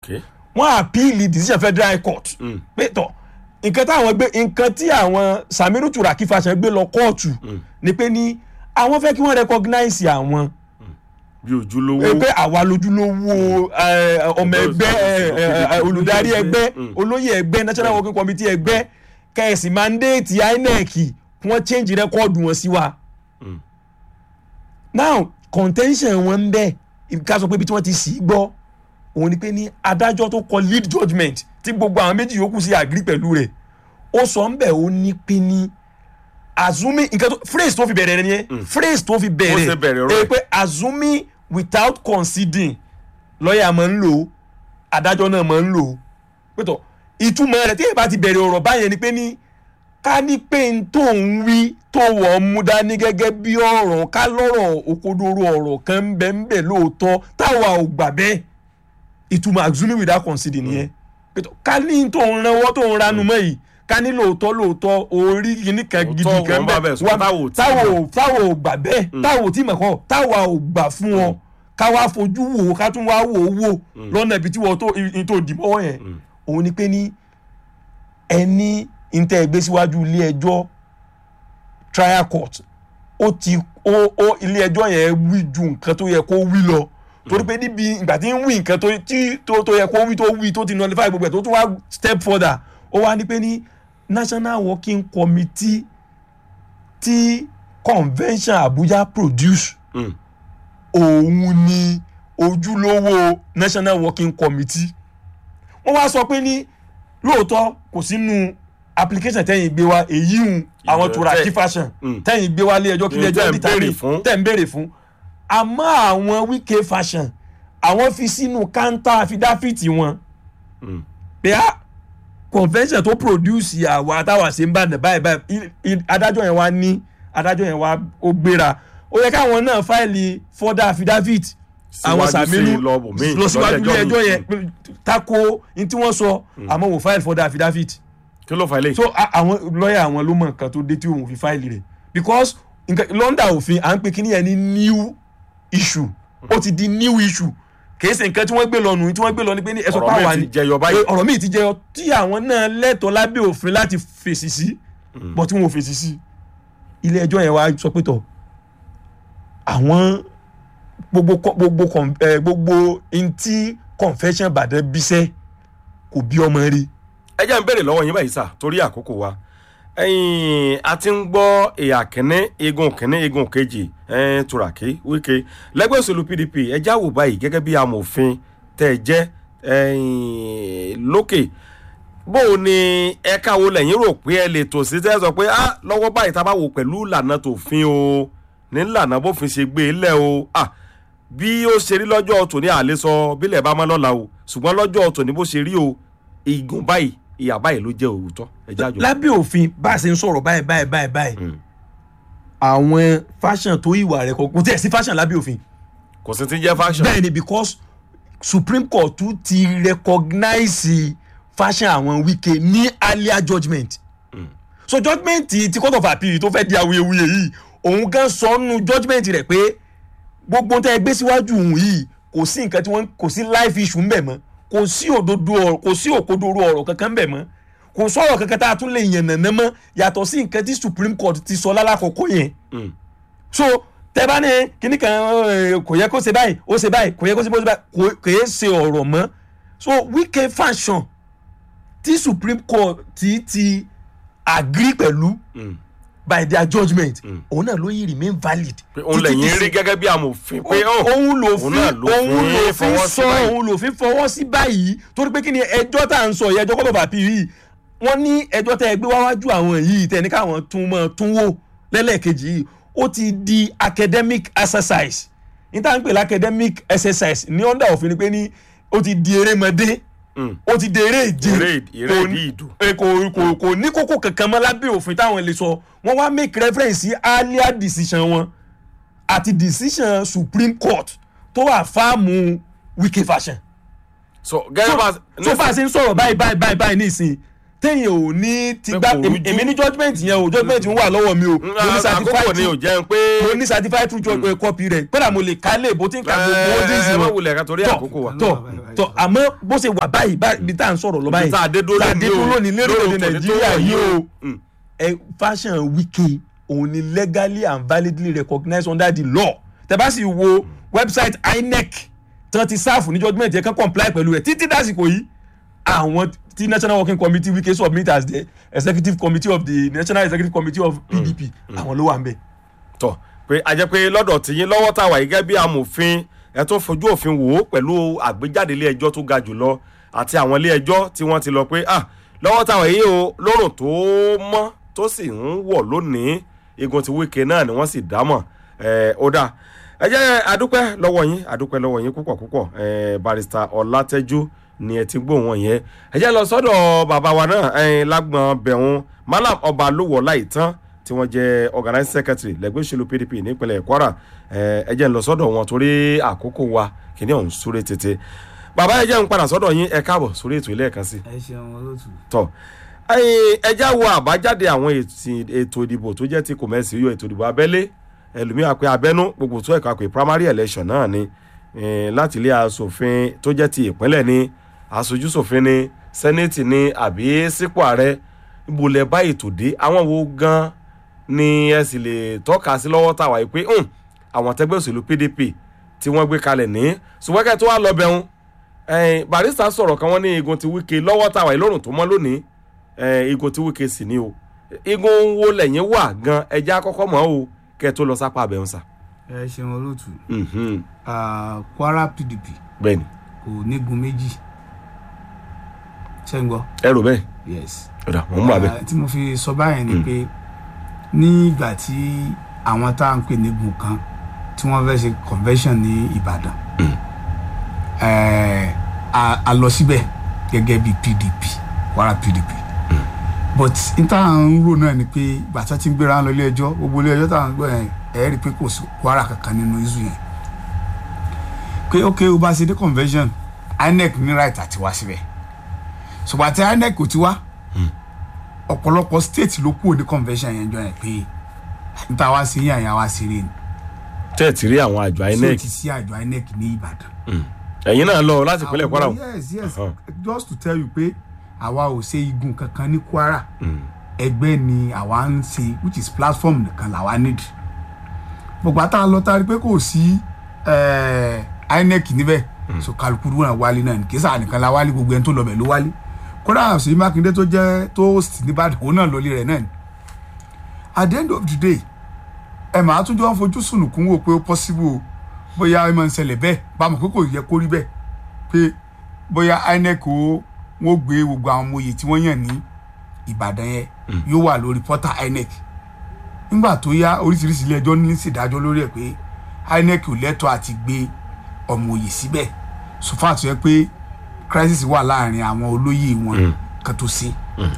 Okay. wọ́n àpíìlì decision federal high court pé tọ̀ nǹkan táwọn gbé nǹkan tí àwọn Samiru Turaki Fashion gbé lọ kóòtù ni pé ní àwọn fẹ́ kí wọ́n recognize àwọn bí ojúlówó pé àwa lójúlówó eh, ọmọ ẹgbẹ́ eh, eh, eh, olùdarí ẹgbẹ́ olóyè ẹgbẹ́ national working committee ẹgbẹ́ kẹ̀sì mandate INEC kí wọ́n change record wọn sí wa. now contention wọn ń bẹ ká sọ pé ibi tí wọ́n ti sì í gbọ́ òun ni pé ní adájọ́ tó kọ lead judgement tí gbogbo àwọn méjì yòókù sí agree pẹ̀lú rẹ̀ ó sọ ń bẹ̀ ó ní pé ní assuming nǹkan tó phrase tó fi bẹ̀rẹ̀ rẹ̀ nìyẹn phrase tó fi Ó ṣe bẹ̀rẹ̀ bẹ̀rẹ̀ ọ̀rọ̀ ẹ̀. ẹ pé assuming without conceding lọ́ọ̀yà máa ń lò ó adájọ́ náà máa ń lò ó pẹ̀tọ̀ ìtumọ̀ rẹ̀ tí èyí bá ti bẹ̀rẹ̀ ọ̀rọ̀ báyẹn ni pé ní ká ní pé n tó ń wí tó wọ̀ ọ́ mú dání gẹ́gẹ́ bí ọ̀rọ̀ ká lọ́rọ̀ òkodoro ọ̀rọ̀ kan ń bẹ ń bẹ lóòótọ́ táwa ò gbà bẹ́ẹ̀ ìtumọ̀ assuming without conceding nìyẹn pẹ̀tọ̀ ká ní tó ń ranwọ́ tó ń ranu mọ́ yìí ká ní lóòótọ́ lóòótọ́ orí kìíní kan gidi Òótọ́ kan wọn bá bẹ̀ sọ, wá- táwo ò tí táwo mọ̀. ò táwo ò gbà bẹ́ẹ̀ táwo ò tí mọ̀ kọ́ táwa ò gbà fún ọ ká wá fojú wò ó ká tún wá wò ó wò lọ́nà ibi tí wọ́n tó i- tó dì mọ́ yẹn òun ni pé ní ẹni ntẹ́ ẹgbẹ́ síwájú ilé ẹjọ́ trial court ó ti ó ó ilé ẹjọ́ yẹn wí ju nǹkan tó yẹ kó wí lọ torí pé níbi ìgbà tí ń wí nǹkan tó tí tó tó yẹ kó wí tó wí tó ti nullify gbogbo ẹ̀ tó tún wá step further ó wá ní pé ní national working committee tí convention Abuja produce Mm. òun ni ojúlówó national working committee wọ́n wá sọ pé ní lóòótọ́ kò sínú application tẹ́yìn gbé wá èyí ń àwọn Ìjọ Turaki tẹ́- Fashion Mm. tẹ́yìn gbé wá lé ẹjọ́ kí Ìyẹn lé ẹjọ́ tẹ́ ń determine béèrè fún. tẹ́ ń béèrè fún àmọ́ àwọn Wike Fashion àwọn fi sínú kántà àfidáfìtì wọn Mm. pé á convention tó produce àwa táwa ṣe ń bá dẹ̀ báyìí báyìí i- i- adájọ́ yẹn wá ní adájọ́ yẹn wá ó gbéra ó yẹ káwọn náà fáìlì further affidavit àwọn Síwájú sí Sàmínú lọ bòmíì, lọ síwájú ilé lọ́jọ́ ẹjọ́ míì. yẹn pé tako ní tí wọ́n sọ àmọ́ wò fáìlì further affidavit kí ló fà ilé so a- àwọn lọ́ọ̀yà àwọn ló mọ nǹkan tó dé tí òun fi fáìlì rẹ̀ because nǹkan lọ́ndà òfin à ń pè kíní yẹn ní new issue ó ti di new issue kìí ṣe nǹkan tí wọ́n gbé lọ nù tí wọ́n gbé lọ ní pé ní ẹ̀sọ́ Ọ̀rọ̀ pàwọ́ míì ti jẹyọ báyìí. ọ̀rọ̀ míì ti jẹyọ tí àwọn náà lẹ́tọ̀ọ́ lábẹ́ òfin láti fèsì sí bọ́ tí wọ́n ò fèsì sí ilé ẹjọ́ yẹn wá sọ pé tọ̀ àwọn gbogbo kọ- gbogbo con- eh, gbogbo ntí confession bàdẹ́ bíṣẹ́ kò bí ọmọ rí ẹ jẹ́ ń béèrè lọ́wọ́ yín báyìí sà torí àkókò wa ẹ̀yin a ti ń gbọ́ ìhà kínní igun kínní igun kejì ẹ̀ẹ́n Turaki Wike lẹ́gbẹ́ òṣèlú PDP ẹ já wò báyìí gẹ́gẹ́ bí amòfin tẹ́ ẹ jẹ́ ẹ̀yin lókè bó o ní ẹ̀ka wo lẹ́yìn rò pé ẹ lè tò sí tẹ́ ẹ sọ pé ah lọ́wọ́ báyìí tá a bá wò pẹ̀lú ìlànà tòfin o ní ìlànà bófin ṣe gbé e lẹ̀ o ah bí ó ṣe rí lọ́jọ́ tòní àlẹ́ sọ bílẹ̀ bá mọ́ lọ́la o ṣùgbọ́n lọ́jọ́ tòní bó ṣe rí o igun báyìí ìyà báyìí ló jẹ́ òótọ́ ẹ̀já àjọ. lábẹ́ òfin bá a ṣe ń sọ̀rọ̀ báyìí báyìí báyìí báyìí àwọn fashion tó ìwà rẹ̀ kò kò tí ẹ̀ sí fashion lábẹ́ òfin kò sí ti jẹ́ fashion. bẹ́ẹ̀ ni because Supreme Court tún ti recognize fashion àwọn Wike ní earlier judgement so judgement ti court of appeal tó fẹ́ di awuyewuye yìí òun gan sọ nù judgement rẹ̀ pé gbogbo tẹ́ ẹ gbé síwájú òun yìí kò sí nǹkan tí wọ́n kò sí life issue ńbẹ̀ mọ́ kò sí òdodo ọ̀rọ̀ kò sí òkodoro ọ̀rọ̀ kankan ńbẹ̀ mọ́ kò sọ̀rọ̀ kankan tá a tún lè yàn nàná mọ́ yàtọ̀ sí nǹkan tí Supreme Court ti sọ lálàkọ̀kọ́ yẹn Mm. so tẹ bá ní kíní kan eh, kò yẹ kó ṣe báyìí ó ṣe báyìí kò yẹ kó ṣe báyìí kò kò yẹ ṣe ọ̀rọ̀ mọ́ so Wike fashion tí Supreme Court ti ti agree pẹ̀lú Mm. by their judgement òun náà ló yìí remain valid. pé òun títí lẹ́yìn di rí sí- gẹ́gẹ́ bí amòfin pé ó òun ló fi òun náà ló òun fi ló fi fọwọ́ sí sọ báyìí. òun ló fi fọwọ́ sí báyìí torí pé kí ni ẹjọ́ tá à ń sọ yìí ẹjọ́ kọ́lọ̀ bàbí yìí wọ́n ní ẹjọ́ tẹ́ ẹ gbé wáwájú àwọn yìí tẹ́ ẹ ní káwọn tún mọ́ tún wò lẹ́lẹ́kejì yìí ó ti di academic exercise ní tá à ń pè ní academic exercise ní under òfin ni pé ní ó ti di erémọdé Mm. ó ti di eré ìje Eré- eré Kò ní- ìdí ìdù. ẹ, kò kò kò ní kókó kankan mọ́ lábẹ́ òfin táwọn lè sọ wọ́n wá make reference sí earlier decision wọn àti decision Supreme Court tó wà fáàmù Wike fashion so gẹ́gẹ́ bá so bá a ṣe ń sọ̀rọ̀ báyìí báyìí báyìí báyìí nísìnyí téèyàn ò ní ti Pé gbá kò èmi rújú. èmi ní judgement yẹn o judgement ń wà lọ́wọ́ mi o mo ní àkókò certified ni ò jẹun pé mo ní certified true judge copy rẹ̀ kódà mo lè ka lè bó ti ń ka gbogbo ó dín sí ẹ má wọn wulẹ̀ ká torí tọ àkókò wa. tọ tọ àmọ́ bó ṣe wà báyìí báyìí tá à ń sọ̀rọ̀ lọ báyìí tá a dé dúró tá a lónìí dé o, dúró lónìí lórílẹ̀‐èdè lórí òtò nàìjíríà tó yìí o Mm. ẹ fashion wiki òun ni legally and validly recognized under the law tẹ bá sì wo website inec tán ti sáàfù ní judgement yẹn kán comply pẹ̀lú rẹ̀ títí dásìkò yìí àwọn tí national working committee wike submit as the executive committee of the national executive committee of pdp àwọn ló wà ń bẹ̀. tọ pé a jẹ́ pé lọ́dọ̀ tìyín lọ́wọ́ tá a wà yìí gẹ́gẹ́ bí amòfin ẹ tún fojú òfin wò ó pẹ̀lú àgbéjáde ilé ẹjọ́ tó ga jùlọ àti àwọn ilé ẹjọ́ tí wọ́n ti lọ pé ah lọ́wọ́ tá a wà yìí o lórùn tó mọ́ tó sì ń wọ̀ lónìí igun ti wíkẹ́ náà ni wọ́n sì dámọ̀ ẹ̀ ó dáa ẹ jẹ́ adúpẹ́ lọ́wọ́ yín adúpẹ́ lọ́wọ́ yín púpọ̀ púpọ̀ ẹ̀ barista ọlátẹ́jú ni ẹ ti gbóhùn wọn yẹn ẹ jẹ́ lọ sọ́dọ̀ bàbá wa náà ẹ̀ lágbọ̀n bẹ̀rùn malam ọba lówó láìtán tí wọ́n jẹ́ organizing secretary lẹ́gbẹ́ òṣèlú pdp nípínlẹ̀ kwara ẹ̀ ẹ jẹ́ ń lọ sọ́dọ̀ wọn torí àkókò wa kìíní ọ̀hún súré tètè bàbá ẹ jẹ́ ń padà sọ́dọ̀ yín ẹ káàbọ̀ sórí ètò ilé ẹ̀kan sí i ẹ ṣeun olóòtú. tọ ẹjá wo àbájáde àwọn ètì- ètò ìdìbò tó jẹ́ ti kòmẹ́sì yọ ètò ìdìbò abẹ́lé ẹlòmíràn pé abẹ́nú gbogbo tó ẹ̀ka pé primary election náà ni eh, láti ilé asòfin tó jẹ́ ti ìpínlẹ̀ ni aṣojúṣòfin ni sẹ́nẹ́tì ni àbí sípò ààrẹ ibo lẹ bá ètò dé àwọn wo gan ni ẹ sì lè tọ́ka sí lọ́wọ́ tàwa yìí pé "Hmm, àwọn tẹgbẹ́ òṣèlú pdp tí wọ́n gbé kalẹ̀ ní ṣùgbọ́n tó wà lọ bẹ̀rùn ẹ̀ẹ́n barista sọ̀rọ̀ kan wọ́n ní igun ti wíkẹ́ lọ́wọ́ tàwa ìlórùn tó mọ́ lónìí ẹ̀ẹ́n igun ti wíkẹ́ sì ni o igun wo lẹ́yìn wà gan ẹja kọ́kọ́ mọ́ o kẹ́ ẹ tó lọ sápá abẹ́hùn sà. ẹ ṣeun olóòtú. Mhm, Ah, kwara pdp bẹ́ẹ̀ni kò nígun méjì ṣé ń gbọ́. ẹ rò bẹ́ẹ̀ yes. ọ̀dà mò ń bà bẹ́ẹ̀. Ah, tí mo fi sọ báyẹn ni pé nígbà tí àwọn tá à ń pè nígun kan tí wọ́n fẹ́ ṣe convention ní ìbàdàn eh, a a lọ síbẹ̀ gẹ́gẹ́ bí pdp kwara pdp but n tá à ń rò náà ni pé bàtà tí ń gbéra ń lọ ilé ẹjọ́ gbogbo ilé ẹjọ́ tá à ń gbọ́ yẹn ẹ̀ rí i pé kò sí kwara kankan nínú isu yẹn pé ok o bá ṣe dé convention inec ní right àti wá síbẹ̀ ṣùgbọ́n àti inec kò ti wá ọ̀pọ̀lọpọ̀ state ló kúrò ní convention yẹn jọ yẹn pé n ta wá sí yín àyà wá sí rè ni tẹ́ ẹ̀ ti rí àwọn àjọ tí o inec ti sí àjọ inec ní ìbàdàn. ẹ̀yin náà lọ láti ìpínlẹ̀ kwara o. yes yes Uh-huh. just to tell you pé àwa ò ṣe igun kankan ní kwara ẹgbẹ́ ni àwa ń ṣe which is platform nìkan làwa need gbogbo àtà lọ tá a rí pé kò sí eh, inec níbẹ̀ so kálukú náà wálé náà ní kí sáà nìkan la wálé gbogbo ẹni tó lọ bẹ̀ ló wálé kódà ṣèyí mákindé tó jẹ́ tó sì nìbàdàn òun náà lọlé rẹ̀ náà ni at the end of the day ẹ màá tún jọ ń fojú sùnùkún wò pé ó possible o bóyá ẹ máa ń ṣẹlẹ̀ bẹ́ẹ̀ bámu pé kò yẹ kó rí bẹ́ẹ̀ pé bóyá inec ó wọ́n gbé gbogbo àwọn ọmọ oyè tí wọ́n yàn ní ìbàdàn yẹn yóò wà lórí pọ́tà inec nígbà tó yá oríṣiríṣi ilé ẹjọ́ ní ṣèdájọ́ lórí ẹ̀ pé inec ò lẹ́tọ̀ọ́ àti gbé ọmọ oyè síbẹ̀ sùfà tó yẹ pé crisis wà láàrin àwọn olóyè wọn kan tó ṣe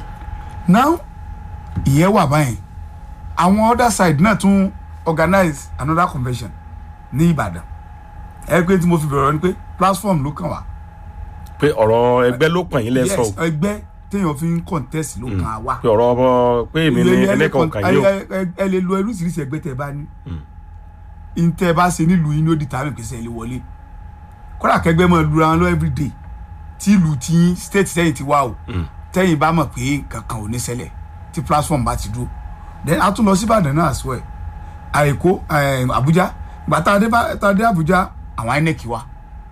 now ìyẹn wà báyìí àwọn other side náà tún organize another convention ní ìbàdàn ẹ pé tí mo fi bẹ̀rẹ̀ ni pé platform ló kàn wá pé ọ̀rọ̀ ẹgbẹ́ ló pàn yín lẹ́sọ̀ o yes ẹgbẹ́ téèyàn fi ń contest ló kàn á wá pé ọ̀rọ̀ ọmọ pé èmi ní ẹnìkan kàn yín o. ẹ ẹ- ẹ lè lo oríṣiríṣi ẹgbẹ́ tẹ bá ní n tẹ bá ṣe nílùú yín ló di tàbí pèsè ilé wọlé kódà kẹgbẹ́ máa lura wọn lọ everyday tí ìlú tí state tẹ́yìn ti wá o tẹ́yìn bá mọ̀ pé kankan ò ní ṣẹlẹ̀ tí platform bá ti dúró then a tún lọ sí ìbàdàn náà as well àìkó àbújá ìgbà tá a dé bá- tá a dé àbújá àwọn inec wá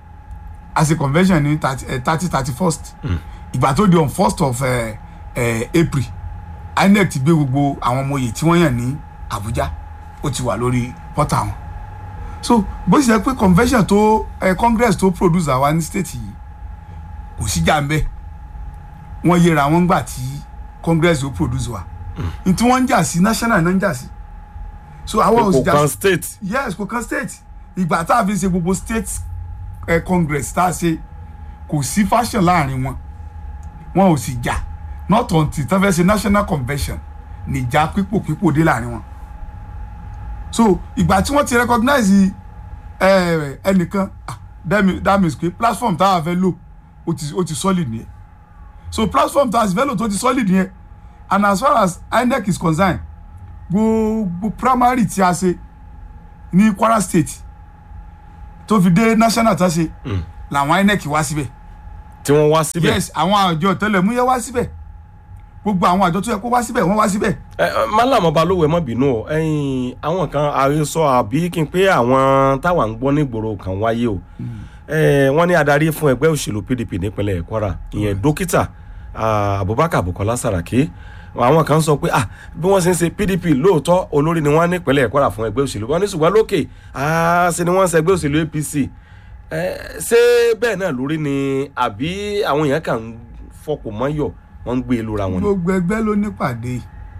a ṣe convention ní thirty thirty first ìgbà tó di on first of eh, eh, april inec ti gbé gbogbo àwọn ọmọ oyè tí wọ́n yàn ní àbújá ó ti wà lórí pọ́tà wọn so bó ṣe jẹ́ pé convention tó eh, congress tó produce àwa ní state yìí kò sí jà ń bẹ́ wọ́n yẹra wọn gbà tí congress ó produce wa n tí wọ́n ń jà sí national náà ń jà sí so àwọn ò sì kò jà kan sí state yes kò kan state ìgbà tá a fi ṣe gbogbo state eh, congress tá a ṣe kò sí fashion láàrin wọn wọn ò sì jà not until tí wọ́n fẹ́ ṣe national convention nìjà pípò pípò dé láàrin wọn so ìgbà tí wọ́n ti recognize eh, ẹnìkan ah, that mean- that means pé platform táwa fẹ́ lò ó ti ó ti solid nìyẹn so platform tó asivelo tó ti solid yẹn and as far as inec is concerned gbogbo primary tí a ṣe ní kwara state tó fi dé national tá a ṣe làwọn inec wá síbẹ̀ tí wọ́n wá síbẹ̀. yes àwọn àjọ tẹlẹmúyẹ wá síbẹ̀ gbogbo àwọn àjọ tó yẹ kó wá síbẹ̀ wọ́n wá síbẹ̀ ẹ ẹ, málàmú balówó ẹ má bínú o ẹyin àwọn kan àrísọ àbí kí n pé àwọn táwa ń gbọ́ nígboro kan wáyé o ẹ wọ́n ní adarí fún ẹgbẹ́ òṣèlú pdp nípínlẹ̀ kwara ìyẹn dókítà ah, abubakar bukola saraki àwọn kan sọ pé ah bí wọ́n ṣe ń ṣe pdp lóòótọ́ olórí ni wọ́n nípínlẹ̀ kwara fún ẹgbẹ́ òṣèlú wọn ní ṣùgbọ́n lókè ah ṣe ni wọ́n ń ṣe ẹgbẹ́ òṣèlú apc ẹ ṣé bẹ́ẹ̀ náà lórí ni àbí àwọn èèyàn kan ń fọkùn mọ́yọ̀ wọ́n ń gbé e lóra wọn ni. gbogbo ẹgbẹ́ ló nípàdé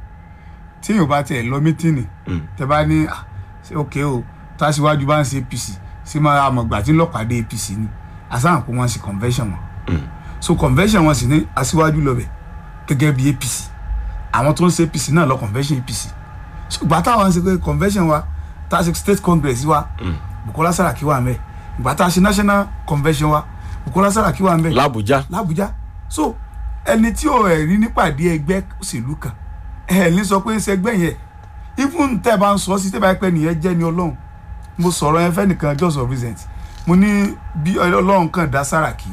tí yóò bá tiẹ̀ lọ mítìnì Mm. tẹ bá ní "Ah, ṣé òkè o tàṣíwájú bá ń ṣe apc ṣé máa àmọ̀gbà tí ń lọ́pàdé apc ni àsáhàn kó wọ́n ṣe convention wọn so convention wọn sì ní aṣíwájú lọ́bẹ̀ gẹ́gẹ́ bí apc àwọn tó ń ṣe apc náà lọ convention apc so ìgbà táwọn ń ṣe pé convention wa tá a ṣe state congress wa bukola saraki wà mẹ́ ìgbà tá a ṣe national convention wa bukola saraki wà mẹ́ làbújá làbújá so ẹni tí ò ẹ̀ rí nípàdé ẹgbẹ́ òṣèlú kan ẹ̀ ní sọ pé ṣẹgbẹ́ yẹn even tẹ́ ẹ bá ń sọ sí tẹ́ ẹ bá pẹ́ nìyẹn jẹ́ ni ọlọ́run mo sọ̀rọ̀ yẹn fẹ́ nìkan just of recent mo ní bí ọlọ́run kan dá Sàràkí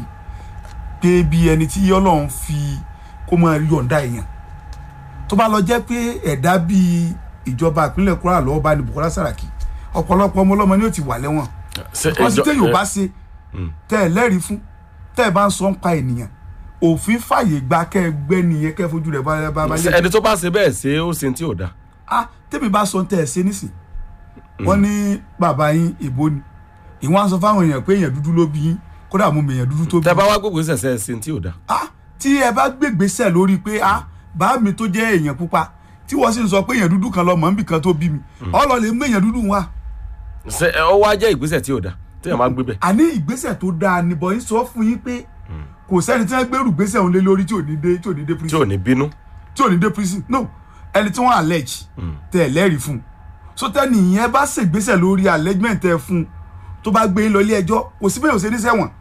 pé bí ẹni tí ọlọ́run fi kó máa yọ̀ǹda èèyàn tó bá lọ jẹ́ pé ẹ̀dá bíi ìjọba ìpínlẹ̀ Kwara lọ́wọ́ bá ní Bukola Sàràkí ọ̀pọ̀lọpọ̀ ọmọ ọlọ́mọ ni ó ti wà lẹ́wọ̀n Ṣé wọ́n ti ẹjọ́- tẹ́ yóò bá ẹ- ṣe tẹ́ ẹ lẹ́rìí fún tẹ́ ẹ bá ń sọ ń pa ènìyàn òfin fàyè gba kẹ́ ẹ gbẹ́ nìyẹn kẹ́ ẹ fojú rẹ̀ bá bá bá ṣé ẹni tó bá ṣe bẹ́ẹ̀ ṣe ó ṣe tí ò dáa. ah tẹ́mi bá sọ tẹ́ ẹ ṣe nísìn wọ́n ní bàbá yín èbó ni ìwọ́n á sọ fáwọn èèyàn pé èèyàn dúdú ló bí yín kódà mo mọ èèyàn dúdú tó bí tẹ bá wá gbogbo ṣẹṣẹ ṣe tí ò dáa. ah tí ẹ bá gbégbèsè lórí pé ah bá mi tó jẹ́ èèyàn pupa tí wọ́n sì ń sọ pé èèyàn dúdú kan lọ mọ̀ níbì kan tó bí mi ọlọ́ lè mú èèyàn dúdú wá ṣe ẹ, ó wá jẹ́ ìgbésẹ̀ tí ò dáa téèyàn máa gbé bẹ́ẹ̀. àní ìgbésẹ̀ tó dáa ni bọ̀ yín sọ fún yín pé kò sẹ́ni tí wọ́n gbèrú gbésẹ̀ òun lé lórí tí ò ní dé tí ò ní dé tí prison ò ní bínú. tí ò ní dé prison no ẹni tí wọ́n allege tẹ ẹ lẹ́rìí fún so tẹ́ni ìyẹn bá ṣègbésẹ̀ lórí allegement tẹ fún tó bá gbé yín lọ ilé ẹjọ́ kò sí bẹ́ẹ̀ ò ṣe ní sẹ́wọ̀n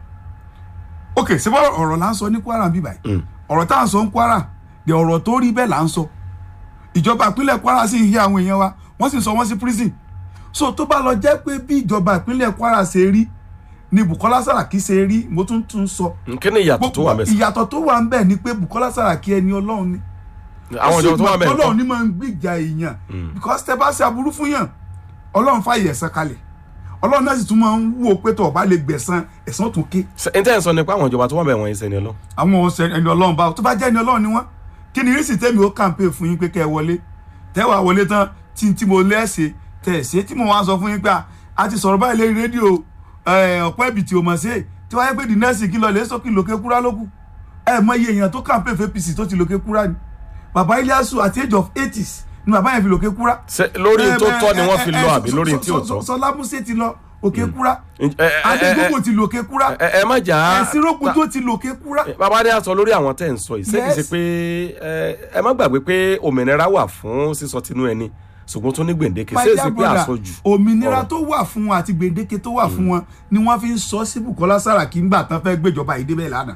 ok ṣé bá ọ̀rọ̀ là ń sọ ní Kwara bíbá yìí ọ̀rọ̀ tá à ń sọ ní Kwara de ọ̀rọ̀ tó rí bẹ́ẹ̀ là ń sọ ìjọba ìpínlẹ̀ Kwara sì ń hí àwọn èèyàn wa wọ́n sì sọ wọ́n sí prison so tó bá lọ jẹ́ pé bí ìjọba ìpínlẹ̀ Kwara ṣe rí ni Bukola Saraki ṣe rí mo tún tún sọ kí ni ìyàtọ̀ tó wà mẹ́sàn. ìyàtọ̀ tó wà ń bẹ̀ ni pé Bukola Saraki ẹni Ọlọ́run ni àwọn ìjọba tó wà mẹ́sàn. Ọlọ́run ni máa ń gbìjà èèyàn because tẹ bá ṣe aburú fún yàn Ọlọ́run fàyè ẹ̀san kalẹ̀ Ọlọ́run náà sì tún máa ń wò pé tó ọba lè gbẹ̀san ẹ̀san tún ké n tẹ́ ẹ̀ sọ ni pé àwọn ìjọba tó wà mẹ́ wọ̀nyí sẹ́ni ọlọ́. àwọn ọ̀sẹ̀ ẹni Ọlọ́run bá tó bá jẹ́ ẹni Ọlọ́run ni wọ́n kí ni rísì tẹ́mi ó kàǹpé fún yín pé kẹ́ ẹ wọlé tẹ́wàá wọlé tán tí tí mo lẹ́sẹ̀ tẹ̀ ṣe tí mo wá sọ fún yín pé a- a ti sọ̀rọ̀ báyìí lórí rédíò ọ̀pọ̀ ẹ̀bì tí o mọ̀ sí tí wáyé pé the next kí lọ lè sókè lókè kúrá lókù ẹ mọ iye èèyàn tó kàǹpé fún APC tó ti lókè kúrá ni bàbá Ilyasu àti age of eighties ni bàbá yẹn fi lókè kúrá Ṣé lórí tó tọ́ ni wọ́n fi lọ àbí lórí tí ò tọ́. Sọlá Músè ti lọ òkè kúrá ẹ ẹ ẹ Adégbògbò ti lòkè kúrá ẹ ẹ má jà á. ẹ̀sìn rògbòdò ti lòkè kúrá. bàbá adé sọ lórí àwọn tẹ́ ẹ̀ ń sọ yìí ṣé kìí ṣe Yes. pé ẹ ẹ má gbàgbé pé òmìnira wà fún sísọ tinú ẹni ṣùgbọ́n tó ní gbèǹdéke ṣé My èsì dear pé brother, àsọjù. òmìnira ọ̀rọ̀. tó wà fún wọn àti gbèdéke tó wà fún wọn ni wọ́n fi ń sọ sí Bukola Saraki ńgbà tán fẹ́ gbéjọba yìí débẹ̀ lánàá.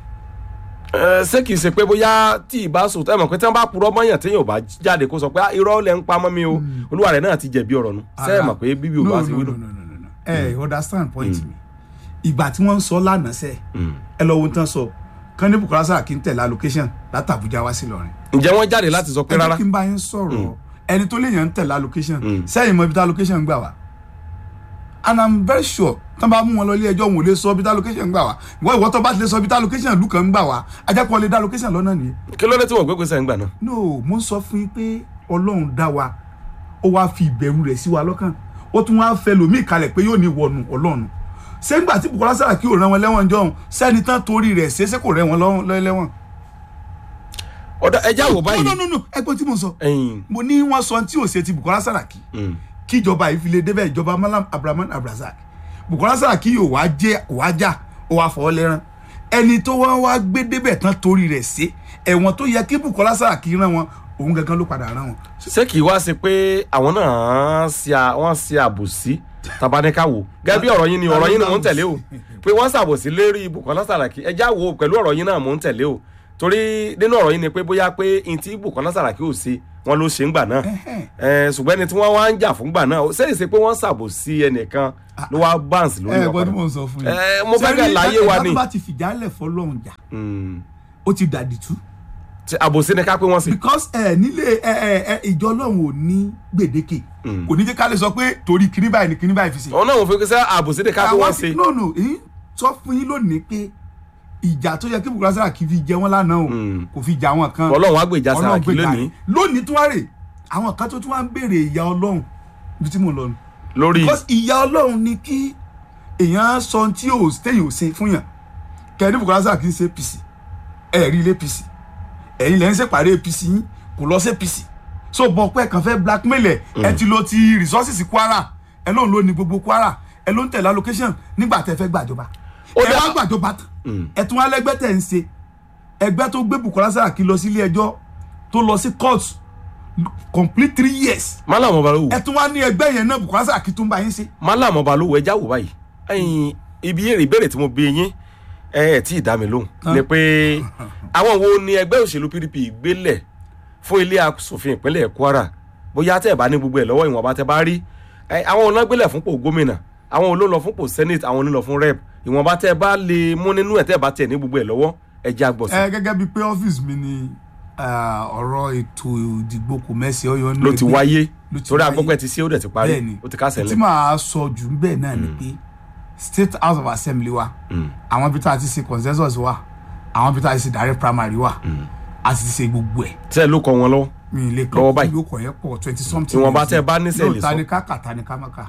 Ẹ, ṣé kìí ṣe pé bóyá tí ì bá sùn tẹ́ mọ̀ pé tí wọ́n bá purọ́ mọ́yàn téèyàn ò bá jáde kó sọ pé "Ah, irọ́ lẹ̀ ń pa mọ́ mi o olúwa rẹ̀ náà ti jẹ̀bi ọ̀rọ̀ nu ṣé ẹ mọ̀ pé bíbí ò no bá no ti no wí no nù. no no no ẹ understand point mi ìgbà tí wọ́n ń sọ lánàá sẹ́ ẹ lọ wo tán sọ kán ní Bukola Saraki ń tẹ̀lé allocation láti Àbújá wá sí Ìlọrin. ǹjẹ́ wọ́n jáde láti sọ pé ẹ rárá jẹ́ kí n bá yín sọ̀rọ̀ ẹni tó léèyàn ń tẹ̀lé allocation sẹ́yìn mọ ibi tí allocation gbà wá and i'm very sure tán bá mú wọn lọ ilé ẹjọ́ wọn ò lè sọ ibi tí allocation gbà wá ìwọ ìwọ tó bá ti lè sọ ibi tí allocation ìlú kan gbà wá ajẹ́pọ̀ lè dá allocation lọ́nà nìyẹn kí ló dé tí wọ́n gbé gbèsè ń gbà náà. no mo ń sọ fún yín pé ọlọ́run dá wa ó wá fi ìbẹ̀rù rẹ̀ sí wa lọ́kàn ó tún wá fẹ́ lòmíì kalẹ̀ pé yóò ní ìwọ̀nù ọlọ́run ṣé nígbà tí Bukola Saraki ò rán wọn lẹ́wọ̀n jọ̀hún sẹ́ni tán torí rẹ̀ ṣe é ṣe kò rẹ́ wọn lọ́wọ́ lẹ́wọ̀n. ọ̀dà ẹja wò báyìí. no no no no ẹgbẹ́ tí mo sọ ẹyin mo ní wọ́n sọ tí ò ṣe ti Bukola Saraki kí ìjọba yìí fi lè débẹ̀ ìjọba Malam Abrahman Abrazak Bukola Saraki yóò wá jẹ́ wá já ó wá fọ́ lẹ́rán ẹni tó wá wá gbé débẹ̀ tán torí rẹ̀ ṣe ẹ̀wọ̀n tó yẹ kí Bukola Saraki rán wọn òun gangan ló padà rán wọn. ṣé kìí wá ṣe pé àwọn náà ṣe à- wọ́n ṣe àbòsí tabaníkà wò gẹ́gẹ́ bí ọ̀rọ̀ yín ni ọ̀rọ̀ yín ni mò ń tẹ̀lé o pé wọ́n ṣàbòsí lérí Bukola Saraki ẹ já wo pẹ̀lú ọ̀rọ̀ yín náà mò ń tẹ̀lé o torí nínú ọ̀rọ̀ yín ni pé bóyá pé n tí Bukola Saraki ò ṣe wọn ló ṣe ń gbà náà ẹ ṣùgbọ́n ẹni tí wọ́n wá ń jà fún gbà náà ṣé èsì pé wọ́n ṣàbòsí ẹnìkan ló wá báǹsì lórí ẹ ọ̀pọ̀ gbọ́dọ̀ mò ń sọ fún yín. Eh, mo fẹ́ kẹ́ Ṣé rí, láyé wa ẹ̀dá ni. tó bá ti fìjálẹ̀ fọlọ́run jà Mm. ó ti dàdìtú Ṣé àbòsí ni ká pé wọ́n ṣe because ẹ nílé ẹ ẹ ẹ ìjọ ọlọ́run ò ní gbèdéke kò ní jẹ́ ká lè sọ pé torí kíní báyìí ni kíní báyìí fi ṣe. òun náà wọ́n fi ṣe àbòsí ni ká pé Àwa wọ́n ti- ṣe no no èyí sọ fún yín lónìí pé ìjà tó yẹ kí Bukola Saraki fi jẹ wọn lánàá o Mm. kò fi jà wọn kan Ọlọ́run á gbèjà Ọlọ́run Saraki gbèjà lónìí rẹ̀. lónìí tún wá rè àwọn kan tó tún wá ń béèrè ìyà ọlọ́run ibi tí mo lọ nù lórí because ìyà ọlọ́run ni kí èèyàn sọ ohun tí ò téèyàn ò ṣe fún yàn kẹ́ni Bukola Saraki ń ṣe APC ẹ̀ rí ilé APC ẹ̀yin lẹ́ ń ṣèpàdé APC yín kò lọ sí APC so bọ̀ pé kàn fẹ́ blackmail ẹ̀ ẹ ti lo ti resources Kwara ẹ lóun ló ní gbogbo Kwara ẹ ló ń tẹ̀lé allocation nígbà tẹ́ fẹ́ gbàjọba Ó ẹ dá- wá gbàjọba tán ẹ tún wá lẹ́gbẹ́ tẹ̀ ń ṣe ẹgbẹ́ tó gbé Bukola Saraki lọ sí ilé ẹjọ́ tó lọ sí court complete three years Malam Ọbalówó ẹ tún wá ní ẹgbẹ́ yẹn náà Bukola Saraki tún bá yín ṣe Malam Ọbalówó ẹ já wò báyìí ẹ̀yin ibi èrè ìbéèrè tí mo bí yín ẹ ẹ tí ì dá mi lóhùn ni pé àwọn wo ni ẹgbẹ́ òṣèlú PDP gbélẹ̀ fún ilé asòfin ìpínlẹ̀ Kwara bóyá tẹ́ ẹ̀ bá ní gbogbo ẹ̀ lọ́wọ́ ìwọ̀nba tẹ́ bá rí ẹ, àwọn ọ̀nà gbélẹ̀ fúnpò gómìnà àwọn olóò lọ fúnpò senate àwọn onílọ fún rep ìwọ̀nba tẹ́ ẹ bá lè mú nínú ẹ̀ tẹ́ ẹ bá tẹ̀ ní gbogbo ẹ̀ lọ́wọ́ ẹ já gbọ̀ sí ẹ gẹ́gẹ́ bíi pé ọ́fíìsì mi ni ah, ọ̀rọ̀ ètò ìdìbò kò mẹ́sì ọyọ ní ló ti ẹgbẹ́. wáyé ló ti torí wáyé. agbọ́pẹ́ ti sí ó dẹ̀ ti parí Bẹ́ẹ̀ni. ó ti kásẹ̀ tí lẹ̀ màá sọ jù bẹ́ẹ̀ náà ni pé state house of assembly wa àwọn bí tá a ti ṣe consensus wa àwọn bí tá a ti ṣe direct primary wa a ti ṣe gbogbo ẹ̀ tẹ́ ẹ ló kọ wọn lọ́wọ́ mi ì lè Lọ́wọ́ kọ́ báyìí. kí ló kọ̀ yẹn pọ̀ twenty something. Ìwọ̀nba years. tẹ́ ẹ bá ní sẹ́ẹ̀ lè Yóò sọ. ta ni ká kà ta ni ká má kà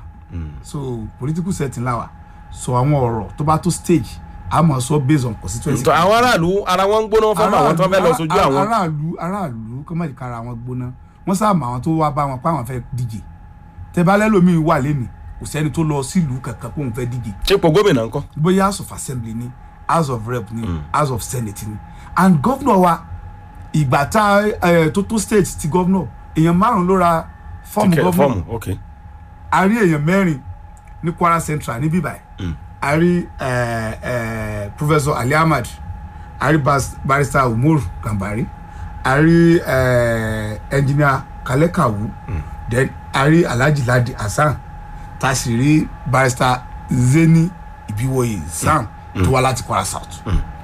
so political setting la wa so àwọn ọ̀rọ̀ tó bá tó stage a máa sọ based on constituency. Ntọ́ àwọn aráàlú ara wọn ń gbóná wọn fẹ́ mọ àwọn tó fẹ́ lọ sójú Aráàlú- àwọn aráàlú aráàlú kọ́ mọ̀ kára wọn gbóná wọ́n sáà mọ àwọn tó wá bá wọn pa àwọn fẹ́ díje tẹ́bálẹ́ lómi wà lẹ́nu kò sẹ́ni tó lọ sílùú kankan kó òun fẹ́ díje ipò gómìnà ńkọ́ bóyá house of assembly ni house of rep ni house of senate ni and governor wa ìgbà tá ẹ tó tó state ti governor èèyàn márùn ló ra fọ́ọ̀mù Tíkẹ́- governor fọ́ọ̀mù ok a rí èèyàn mẹ́rin ní kwara central ní bíbáyìí a rí eh, eh, professor ali ahmad a rí bas- barrister umar gambari a rí eh, engineer kalekawu then a rí alhaji ladi hasan tá a sì rí barrister zeni ibiwoye sam tó wá láti kwara south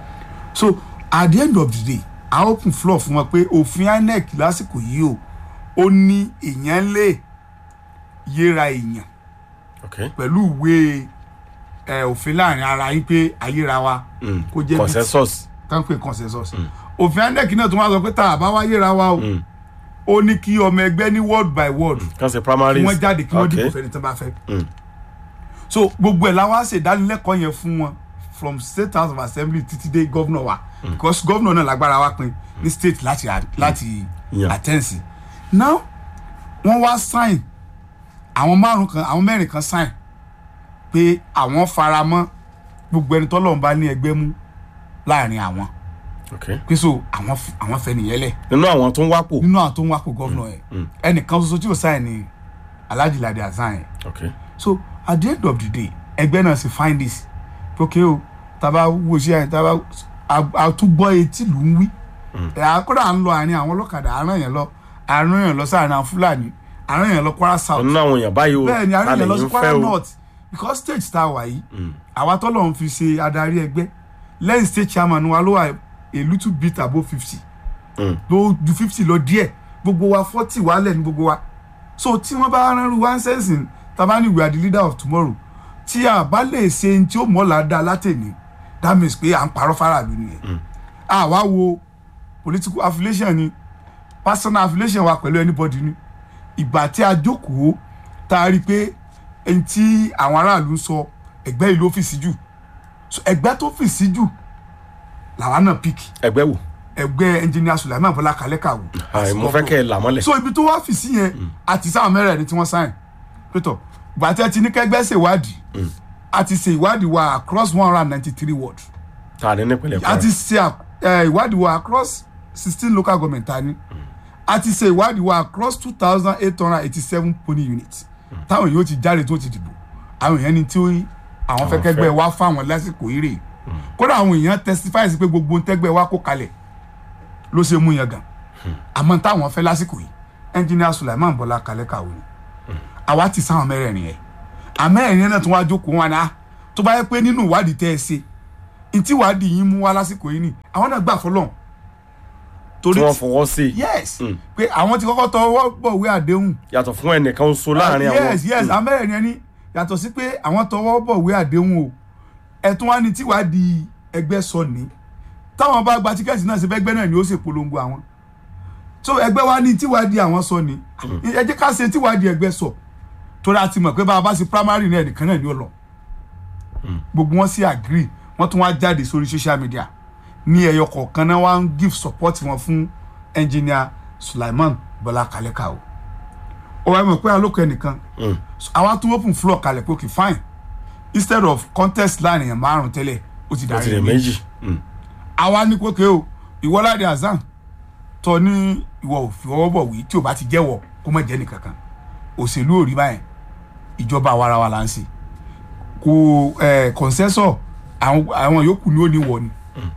so at the end of the day a open floor fún wọn pé òfin inec lásìkò yìí o ó ní èèyàn lè yéra èèyàn ok pẹ̀lú ìwé ẹ, òfin láàrin ara yín pé ayéra wa Mm. kó jẹ́ consensus kan pé consensus òfin inec náà tún wá sọ pé tá a bá wá yéra wa o ó ní kí ọmọ ẹgbẹ́ ní word by word kan ṣe primaries kí wọ́n jáde kí wọ́n dìbò ok fẹ́ni tán bá fẹ́ Mm. so gbogbo ẹ̀ la wá ṣe ìdánilẹ́kọ̀ọ́ yẹn fún wọn from state house of assembly títí dé governor wa because governor náà lágbára wa pin ní state láti láti Yeah. àtẹ́ǹsì now wọ́n wá sign àwọn márùn kan àwọn mẹ́rin kan sign pé àwọn fara mọ́ gbogbo ẹni tọ́lọ́run bá ní ẹgbẹ́ mú láàrin àwọn ok pé so àwọn f- àwọn fẹ́ nìyẹn lẹ̀ nínú àwọn tó ń wápò nínú àwọn tó ń wákò gọ́vnọ̀ yẹn ẹnìkan ṣoṣo tí ò sign ni alhaji ladi hasan yẹn ok so at the end of the day ẹgbẹ́ náà sì find this okay o taba wo ṣe àyìn taba àtúgbọ́ etí ló ń wí ẹ̀ akọ́dà à ń lọ àárín àwọn ọlọ́kadà àárín yẹn lọ àárín yẹn lọ sáàrin àwọn fúlàní àárín yẹn lọ kwara south nínú àwọn èèyàn báyìí o bẹ́ẹ̀ ni àárín yẹn lọ sí ń kwara fẹ́ o north because state tá a wà yìí àwa tọ́lọ̀ ń fi ṣe adarí ẹgbẹ́ lẹ́yìn state chairman wa ló wà a little bit above fifty Mm. ló ju fifty lọ díẹ̀ gbogbo wa forty wà lẹ̀ ní gbogbo wa so tí wọ́n bá rán one sensing tabani we are the leader of tomorrow tí a bá lè ṣe ní tí ó mọ̀ láda látẹ̀ni that means pé à ń parọ́ faraàlú nìyẹn àwa wo political affiliation ni personal affiliation wa pẹ̀lú anybody ni ìgbà tí a jókòó tá a rí i pé ẹni tí àwọn aráàlú ń sọ ẹgbẹ́ yìí ló fi sí jù So, ẹgbẹ́ tó fi sí jù làwa náà pick ẹgbẹ́ wò ẹgbẹ́ engineer Sulaiman Bọ́lá Kalẹ́kàwó Àì, mo fẹ́ kẹ́ ẹ là mọ́lẹ̀ so ibi tó wá fi sí yẹn àti sáwọn mẹ́rẹ̀ẹ̀rin tí wọ́n sáyìn pétọ̀ gbàtẹ́ ti ní kẹgbẹ́ ṣèwádìí àti ṣe ìwádìí wa across one hundred and ninety three ward ta ni nípìnlẹ̀ àti Kwara ṣe à- eh, ìwádìí wa across sixteen local government tani àti ṣe ìwádìí wa across two thousand eight hundred eighty seven polling units táwọn yóò ti jáde tó ti dìbò àwọn èèyàn ní tí ó- àwọn fẹ́ Àwọn kẹ́gbẹ́ fẹ́. wa fáwọn lásìkò yìí rè kódà àwọn èèyàn testify sí pé gbogbo tẹ́gbẹ́ wa kó kalẹ̀ ló ṣe mú yẹn gan àmọ́ táwọn fẹ́ lásìkò yìí ẹnjìnìà Sulaiman Bọ́lá kalẹ̀ kàwé ni àwa ti sáwọn mẹ́rẹ̀ẹ̀rin yẹn àmẹ́rẹ̀ẹ̀rin náà tún wá jókòó wọn náà tó bá yẹ pé nínú ìwádìí tẹ́ ẹ ṣe ntí ìwádìí yín mú wá lásìkò yìí ni àwọn náà gbà fọlọ́n tí wọ́n fọwọ́ sí i yes Mm. pé àwọn ti kọ́kọ́ tọwọ́ bọ̀wé àdéhùn yàtọ̀ fún ẹnìkan so láàrin àwọn yes yes amẹ́rẹ̀ẹ́rin ẹni yàtọ̀ sí pé àwọn tọwọ́ bọ̀wé àdéhùn o ẹ̀tún wá ní tíwádìí ẹgbẹ́ sọ ní táwọn bá gba tíkẹ́ẹ̀tì náà ṣe fẹ́ gbẹ́ náà ni ó sì polongo àwọn so ẹgbẹ́ wa ní tíwádìí àwọn sọ ní ẹ jẹ́ ká ṣe tíwádìí ẹgbẹ́ sọ torí a ti mọ̀ pé bá a bá ṣe primary náà nìkan náà ni ó lọ gbogbo wọn sì agree wọ́n tún wá jáde sórí social media ní ẹyọ kọ̀ọ̀kan náà wá ń give support wọn fún engineer Sulaiman Bọ́lá Kalẹ́kà o ó wá mọ̀ pé alókè ẹnìkan Mm. àwa tún open floor kalẹ̀ pé okay fine instead of contest láàrin yẹn márùn tẹ́lẹ̀ ó ti ó ti dàrí rè ẹ̀ méjì Mm. àwa ní kókè o ìwọ Ládi Hasan tọ ní ìwọ ò fi ọwọ́ bọ̀ wí tí o bá ti jẹ́wọ́ kó má jẹ́ nìkankan òṣèlú ò rí báyẹn ìjọba àwarawa là ń ṣe kò ẹ̀ consensus àwọn àwọn yòókù ni ó ní wọ ni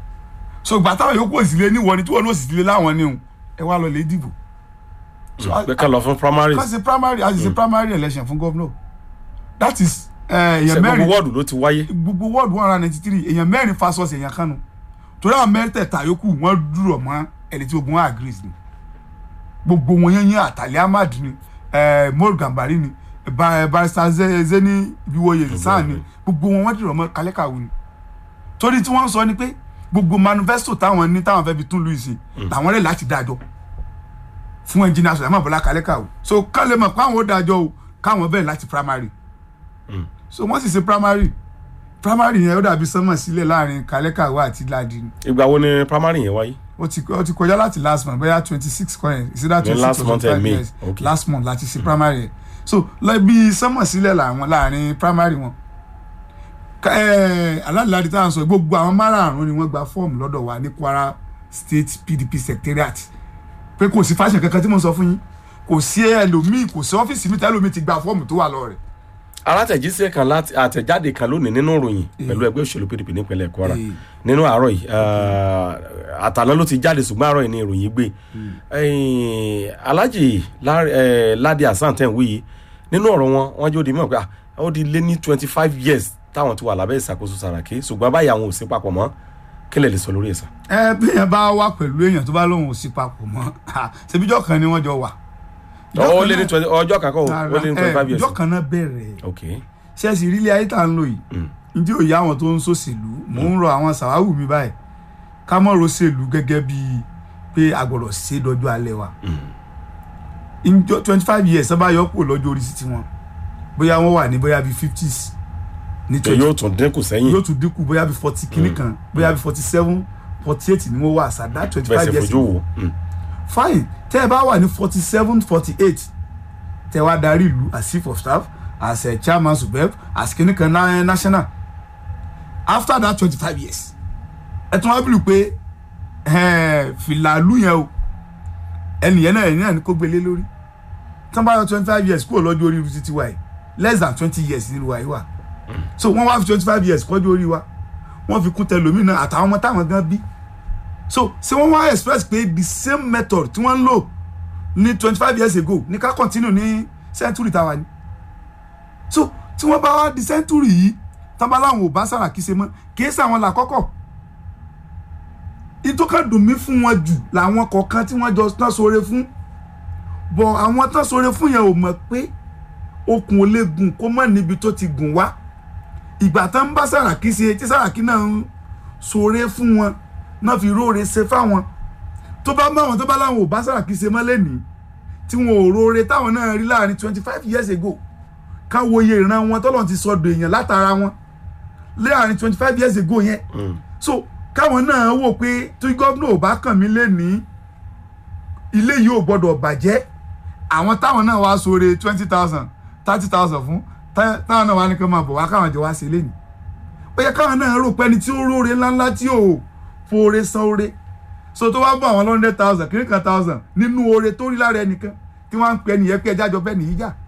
so gbà táwọn yòókù ò sì lé níwọ ni tí wọn ní ò sì lé láwọn ní òun ẹ wá lọ lè dìbò So, pé ká lọ fún primaries kàn sí primary as is a primary election fún governor that is eh, èèyàn ṣe gbogbo mẹ́rin wọ́ọ̀dù ló ti wáyé gbogbo ward one hundred ninety three èèyàn mẹ́rin fasos èèyàn kanu torí àwọn mẹ́tẹ̀ẹ̀ta yòókù wọ́n dúró mọ́ ẹni tí gbogbo wọn agrees ni gbogbo wọn yẹn yẹn àtàlẹ́ ahmad ni eh, mor gambari ni ba- barrister Ze- zeni ibiwoye san ni gbogbo wọn wọ́n dúró mọ́ kálẹ́kàwé ni torí tí wọ́n sọ ni pé gbogbo manifesto táwọn ní táwọn fẹ́ fi tún louis làwọn rẹ̀ láti dájọ́ fún ẹnjìnìà Sulaiman Bọ́lá kálẹ́kàwé so kán lè mọ̀ pé àwọn ó dájọ́ o káwọn bẹ̀rẹ̀ láti primary so wọ́n sì ṣe primary primary yẹn ó dàbí sánmọ̀ sílẹ̀ láàrin kálẹ́kàwé àti Ládi ni ìgbà wo ni primary yẹn wáyé ó ti ó ti kọjá láti last month bóyá twenty six kọ́ yẹn ìsídà twenty last six month or and May. years Okay. last month láti ṣe primary yẹn so lọ bí sánmọ̀ sílẹ̀ làwọn láàrin primary wọn Ká- eh, aládìláàdì tá à ń sọ gbogbo àwọn márààrún ni wọ́n gba fọ́ọ̀mù lọ́dọ̀ wa ní Kwara State PDP secretariat pé kò sí fáṣẹ kankan tí mo sọ fún yín kò sí ẹlòmíì kò sí ọ́fíìsì mi tẹ́lòmíì ti gba fọ́ọ̀mù tó wà lọ rẹ̀ alátẹ̀jíṣẹ́ kan láti àtẹ̀jáde kan lónìí nínú ìròyìn pẹ̀lú ẹgbẹ́ òṣèlú PDP nípínlẹ̀ Kwara Eh. nínú àárọ̀ yìí eh, àtàná ló ti jáde ṣùgbọ́n àárọ̀ yìí ni ìròyìn gbé Eh, Alhaji Lá- eh, Ládi Hasan tẹ̀ ń wí yìí nínú ọ̀rọ̀ wọn wọ́n jó di mọ̀ pé ah, ó di lé ní twenty five years táwọn ti wà lábẹ́ ìṣàkóso Sàràkí ṣùgbọ́n báyìí àwọn ò sí papọ̀ mọ́ kí lè lè sọ lórí ẹ̀ sàn. ẹ bí yẹn bá wà pẹ̀lú èèyàn tó bá lóun ò sí papọ̀ mọ́ ṣebíjọ́ kan ni wọ́n jọ wà. Ìjọ́ ó kan lé ní náà- twenty ọjọ́ kan kọ́ ó lé ní twenty five ẹ, years. ìjọ́ kan náà bẹ̀rẹ̀ ok ṣẹ́ẹ̀sì ìrílẹ̀ ayé tá à ń lò yìí Mm. ǹjẹ́ òye àwọn tó ń ṣòṣèlú mò ń rọ àwọn sàwáwù mi báyìí ká mọ̀ rọ́ṣèlú gẹ́gẹ́ bíi pé a gbọ́dọ̀ ṣe é dọ́jú alẹ́ wa ìjọ twenty five years sábà yọ kúrò lọ́jọ́ orí sí tiwọn bóyá wọ́n wà ní bóyá bíi fifties ní tó yóò tún dínkù sẹ́yìn yóò tún dínkù bóyá bíi forty kìíní kan bóyá bíi forty seven forty eight ni wọ́n wà sàdá twenty bẹ́ẹ̀ five sì years fojú ago wò. Mm. fine tẹ́ ẹ bá wà ní forty seven forty eight tẹ́ wá darí ìlú as chief of staff as uh, chairman subeb as kìnìkan na national after that twenty five years ẹ tún wá bìlù pé eh, fìlàlú yẹn o ẹnìyẹn náà ẹ̀yìn náà ni kó gbélé lórí tí wọ́n bá yọ twenty five years kúrò lọ́jọ́ orí irú títí wa yìí less than twenty years nílùú wa yìí wà so wọ́n wá fi twenty five years kọjú orí wa wọ́n fi kún tẹlómìnà àtàwọn ọmọ táwọn gan bí so ṣé wọ́n wá express pé the same method tí wọ́n ń lò ní twenty five years ago ní ká continue ní century tàwa ni so tí wọ́n bá wá di century yìí tán bá láwọn ò bá Sàràkí ṣe mọ́ kìí ṣe àwọn làkọ́kọ́ ìtọ́ka dùn mí fún wọn jù làwọn kọ̀ọ̀kan tí wọ́n jọ tán sóore fún bọ̀ àwọn tán sóore fún yẹn ò mọ̀ pé okùn ò lè gùn kó mọ̀ níbi tó ti gùn wá ìgbà tán ń bá Sàràkí ṣe tí Sàràkí náà ń sóore fún wọn náà fi róore ṣe fáwọn tó bá bá wọn tó bá láwọn ò bá Sàràkí ṣe mọ́ lẹ́nìí tí wọn ò róore táwọn náà rí láàrin twenty five years ago ká wo iye ìran wọn tọ́lọ̀ ti sọdọ̀ èèyàn látara wọn láàrin twenty five years ago yẹn Mm. so káwọn náà wò pé tí gómìnà ò bá kàn mí lẹ́nìí ilé yìí ò gbọ́dọ̀ bàjẹ́ àwọn táwọn náà wá sóore twenty thousand thirty thousand fún tá- táwọn náà wá ní kí wọ́n máa bọ̀ wá káwọn jọ wá sí lẹ́nìí ó yẹ káwọn náà rò pé ẹni tí ó róore ńláńlá tí ò fòore san oore so tó wá bọ̀ àwọn hundred thousand kìíní kan thousand nínú oore tó rí lára ẹnìkan tí wọ́n á ń pè ẹnìyẹn pé ẹjá jọ bẹ́ẹ̀ nìyí jà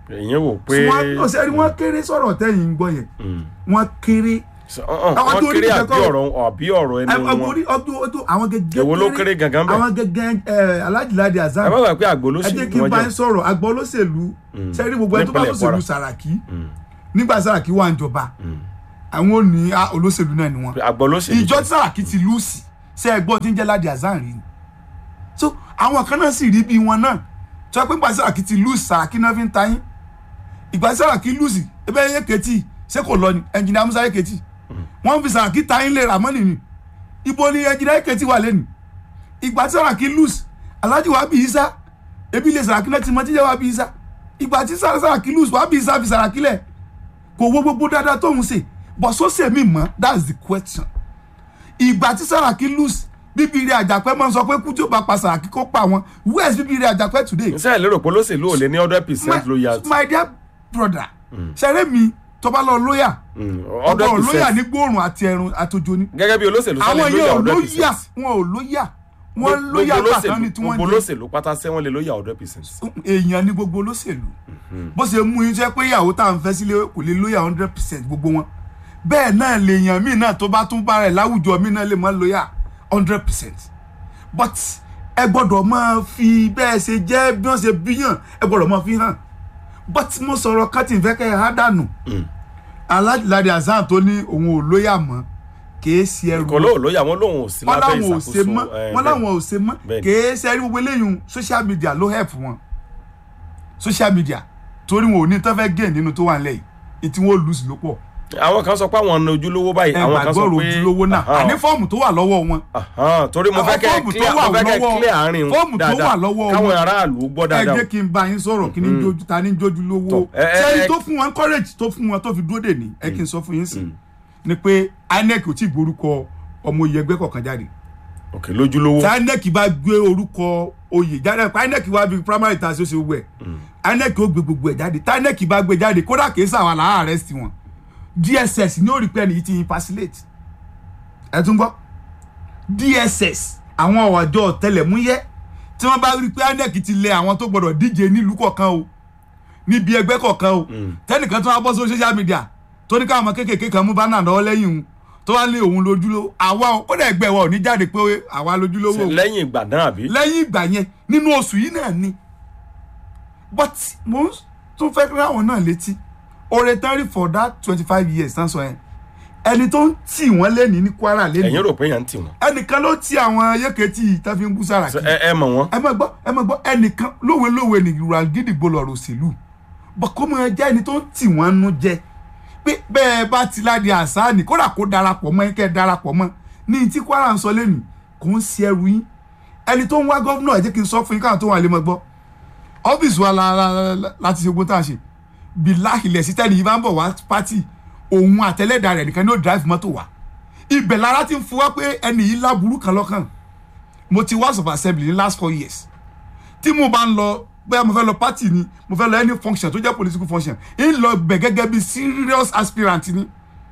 èyàn wò pé wọ́n ó ṣe rí wọ́n kéré sọ̀rọ̀ tẹ́yìn ń gbọ́ yẹn wọ́n kéré So, uh-uh, àwọn wọ́n tó rí kéré nìkan àbí kọ́- ọ̀rọ̀ àbí ọ̀rọ̀ ẹnu ọgbọ̀n wọn orí ọdún ọdún àwọn gẹ́gẹ́ Èwo ló kéré gangan bẹ́ẹ̀? àwọn gẹ́gẹ́ ẹ alájìláde ẹ azam má gbà pé àgbo ló ẹ sì jẹ́ ní kí n wọ́n bá jẹ́ yín sọ̀rọ̀ àgbọ̀ olóṣèlú sẹ́rí gbogbo ẹni tó bá Nípínlẹ̀ lóṣèlú Kwara. Sàràkí nígbà Sàràkí wà ń jọba àwọn ò ní ah, olóṣèlú náà ni wọn àgbo ló sì ìjọ tí Sàràkí ti lùsì ṣe é gbọ́ tí ń jẹ́ Ládi Azam rí ni so àwọn kan náà sì rí bí wọn náà tí wọ́n pé nígbà tí Sàràkí ti lùsì Sàràkí náà fi ń ta yín ìgbà tí Sàràkí lùsì ebe yẹ kẹtì ṣé kò lọ ni ẹnjìnìá Musa yẹ kẹtì wọ́n fi Sàràkí ta yín lè rà mọ́nì ni ibo ni ẹnjìnìá yẹ kẹtì wà lẹ́nu ìgbà tí Sàràkí lùsì Alhaji Wabi Isa ebi ilé Sàràkí náà ti mọ tíjẹ́ Wabi Isa ìgbà tí Sàràkí lùsì Wabi Isa fi Sàràkí lẹ̀ kò wo gbogbo dáadáa tóun ṣe but sọ́sẹ̀ mi mọ́ that's the question ìgbà tí Sàràkí lose bíbí ire àjàpẹ́ máa ń sọ pé kú tí ó bá pa Sàràkí kó pa wọn where is bíbí ire àjàpẹ́ today ṣe é lérò pé olóṣèlú ò lé ní hundred percent loyalty my dear brother ṣẹlẹ̀ mi tó bá lọ lóyà hundred ọgbọ̀n lóyà percent ní gbóòrùn àti ẹ̀rùn àtòjò ni gẹ́gẹ́ bí olóṣèlú sálẹ̀ àwọn lóyà yẹn ò hundred lóyà percent wọn ò lóyà wọn lóyà gbàtàn ni tí gbogbo wọ́n jẹ olóṣèlú pátá sẹ́ wọ́n lè lóyà hundred percent èèyàn ní gbogbo olóṣèlú bó ṣe mú yín jẹ́ pé ìyàwó tá à ń fẹ́ sílé kò lè lóyà hundred percent gbogbo wọn bẹ́ẹ̀ náà lèèyàn míì náà tó bá tún bá rẹ̀ láwùjọ míì náà lè má lóyà hundred percent but ẹ gbọ́dọ̀ máa fi bẹ́ẹ̀ ṣe jẹ́ bí wọ́n ṣe bíyàn ẹ gbọ́dọ̀ máa fi hàn but mo sọ̀rọ̀ kátì fẹ́ kẹ́ ẹ há dànù alájìláde azan tó ní òun ò lóyà mọ́ kìí ṣe ẹrù kò lóò lóyà wọn lóhùn ò sí wọn lábẹ́ láwọn ò ṣe mọ́ ìṣàkóso ẹ, wọn láwọn ò ṣe mọ́ bẹ́ẹ̀ ni. kìí ṣe ẹrí gbogbo eléyìí social media ló help wọn social media torí wọn ò ní tán fẹ́ gain nínú tó wà nílẹ̀ yìí ètí wọn ò lose ló pọ̀ àwọn kan sọ pé àwọn ọ̀nà ojúlówó báyìí ẹ àwọn kan sọ gbàgbọ́ pé ojúlówó náà Ahan, àní fọ́ọ̀mù tó wà lọ́wọ́ wọn ahan, torí mo fẹ́ àwọn kẹ́ fọ́ọ̀mù tó clear wà mo fẹ́ kẹ́ lọ́wọ́- clear àárín fọ́ọ̀mù tó dáadáa wà lọ́wọ́ káwọn wọn. aráàlú gbọ́ ẹ dáadáa jẹ́ kí n bá yín sọ̀rọ̀ kí ni jójú ta ni jójú lówó Tọ́, ẹ- ẹ- sẹ́yìn ẹ- tó fún wọn courage tó fún wọn tó fi dúró dè ní ẹ kí n sọ fún yín sí ni pé INEC ò tí ì gborúkọ ọmọ oyè ẹgbẹ́ kọ̀ọ̀kan jáde ok lójúlówó tí INEC bá gbé orúkọ oyè jáde pé INEC wá bí primary ta ṣe ó ṣe gbogbo ẹ̀ INEC ó gbé gbogbo ẹ̀ jáde tí INEC bá gbé jáde kódà kìí sàwọn àlàá arrest wọn DSS ní ó rí pé ẹni yìí ti impassilate ẹ tún gbọ́ DSS àwọn ọ̀jọ́ ọ̀tẹlẹ̀múyẹ́ tí wọ́n bá rí pé INEC ti lẹ àwọn tó gbọ́dọ̀ díje nílùú kọ̀ọ̀kan o níbi ẹgbẹ́ kọ̀ọ̀kan o tẹ́nìkan tó wá bọ́ sórí social media tó ní káwọn ọmọ kéékèèké kan mú bánà lọ́wọ́ lẹ́yìn òun tó wá lé òun lójúlówó àwa o ó dẹ̀ gbẹ̀ wọ̀ ní jáde pé àwa lójúlówó o lẹ́yìn ìgbà náà àbí lẹ́yìn ìgbà yẹn nínú oṣù yìí náà ni but mo ń tún fẹ́ ráwọn náà létí oore tán rí for that twenty five years tán sọ yẹn ẹni tó ń tì wọ́n lẹ́ni ní Kwara lẹ́ni ẹ̀yin rò pé yẹn ń tì wọ́n ẹnìkan ló ti àwọn yéketí tán fi ń bú Sàràkí So, ẹ ẹ mọ̀ wọ́n ẹ má gbọ́ ẹ má gbọ́ ẹnìkan lówelówe ní ìrora gidigbo lọ́rọ̀ òṣèlú bọ̀ kó máa jẹ́ ẹni tó ń tì wọ́n nú jẹ pé bẹ́ẹ̀ bá ti ládi àsáàní kódà kó darapọ̀ mọ́ kẹ́ ẹ darapọ̀ mọ́ ní tí Kwara ń sọ lẹ́nu kò ń ṣe ẹrù yín ẹni tó ń wá gọ́vnọ̀ ẹ jẹ́ kí n sọ fún yín káwọn tó wà lé mọ́ gbọ́ ọ́fíìsì wa la- la- la- láti ṣe ogun tá a ṣe bí láhìlẹ̀ sí tẹ́lẹ̀ yìí bá ń bọ̀ wá pátì òun àtẹlẹ́dà rẹ̀ nìkan ní ó drive mọ́tò wá ibẹ̀ lára ti ń fún wa pé ẹni yìí láburú kan lọ́kàn mo ti house of assembly ní last four years tí mo bá ń lọ bóyá mo fẹ́ lọ party ni mo fẹ́ lọ any function tó jẹ́ political function ń lọ bẹ̀ gẹ́gẹ́ bí serious aspirant ni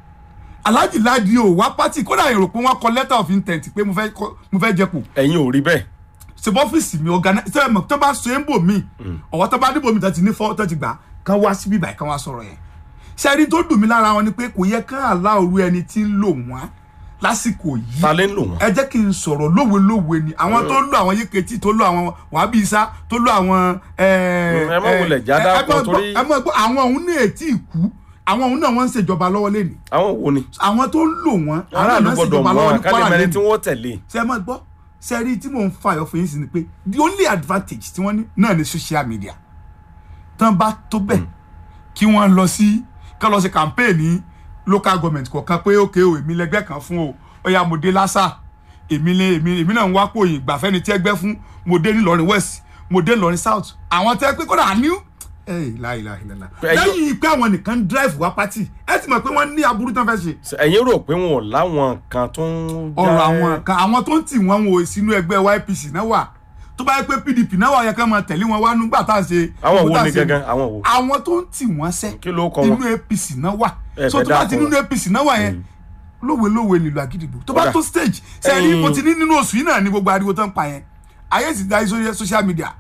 Alhaji Ladi o wá party kódà èrò pé wọ́n kọ letter of intent pé mo fẹ́ kọ- mo fẹ́ jẹ́pò ẹ̀yin ò rí bẹ́ẹ̀ ṣe bọ́ ọ́fíìsì mi organize ṣe mọ̀ tó bá so é ń bò mí ọ̀wọ́ tó bá dìbò mi tó ti ní fọ́ tó ti gbà kán wá síbí báyìí kán wá sọ̀rọ̀ yẹn ṣe ẹni tó dùn mí lára wọn ni pé kò yẹ kán àlá òru ẹni tí ń lò wọ́n lásìkò yìí ta lè ń lò wọ́n ẹ jẹ́ kí n sọ̀rọ̀ lówe-lówe ni àwọn tó lò àwọn yéketí tó lò àwọn wàhábí isá tó lò àwọn. ẹ ẹ má wulẹ̀ já dápọ̀ torí- ẹ mọ̀ gbọ́ àwọn òun ní ètí ìkú àwọn òun náà wọ́n ń ṣèjọba lọ́wọ́ lẹ́nu àwọn wo ni àwọn tó ń lò wọ́n àwọn aráàlú náà ń gbọ́dọ̀ ṣèjọba mọ̀ lọ́wọ́ ní kálí Kwara mẹ́rin tí lẹ́nu wọ́n tẹ̀lé ṣe ẹ mọ̀ gbọ́ ṣe rí tí mò ń fa ìyọ̀fọ̀ yín sí ni pé the only advantage tí wọ́n ní náà ni social media tán bá tó bẹ̀ kí wọ́n lọ sí kán lọ sí campaign ní local government kọ̀ọ̀kan pé ókè o èmi lẹgbẹ́ kan fún o ó yá mo dé lásà èmi lé èmi èmi náà ń wá pò yìí gbàfẹ́ni tí ẹgbẹ́ fún mo dé nílọrin west mo dé nílọrin south àwọn tẹ́ pé kódà ní láìláìláìlá Ẹ̀yin- lẹ́yìn pé àwọn nìkan ń drive wá party ẹ ti mọ̀ pé wọ́n ní aburú tán fẹ́ ṣe So, ẹ̀yin rò pé wọn ò láwọn kan tó ń ọ̀rọ̀ àwọn kan àwọn tó ń tì wọ́n wò sínú ẹgbẹ́ YPC náà wà tó bá yẹ pé PDP náà wà yẹ ká máa tẹ̀lé wọn wá nígbà tá à ń ṣe. àwọn wo nígbà tá à ni ń ṣe- gangan àwọn wo àwọn tó ń tì wọ́n sẹ́ kí ló kọ inú wọn APC náà wà Ẹ so fẹ́ tó bá ti dákun. nínú APC náà wà yẹn lówe lówe nílùú àgídìgbò tó bá Kódà. tó stage sẹ́yìn Ẹ̀yin- mo ti ní nínú oṣù yìí náà ní gbogbo ariwo tó ń pa yẹn ayé ti da sórí social media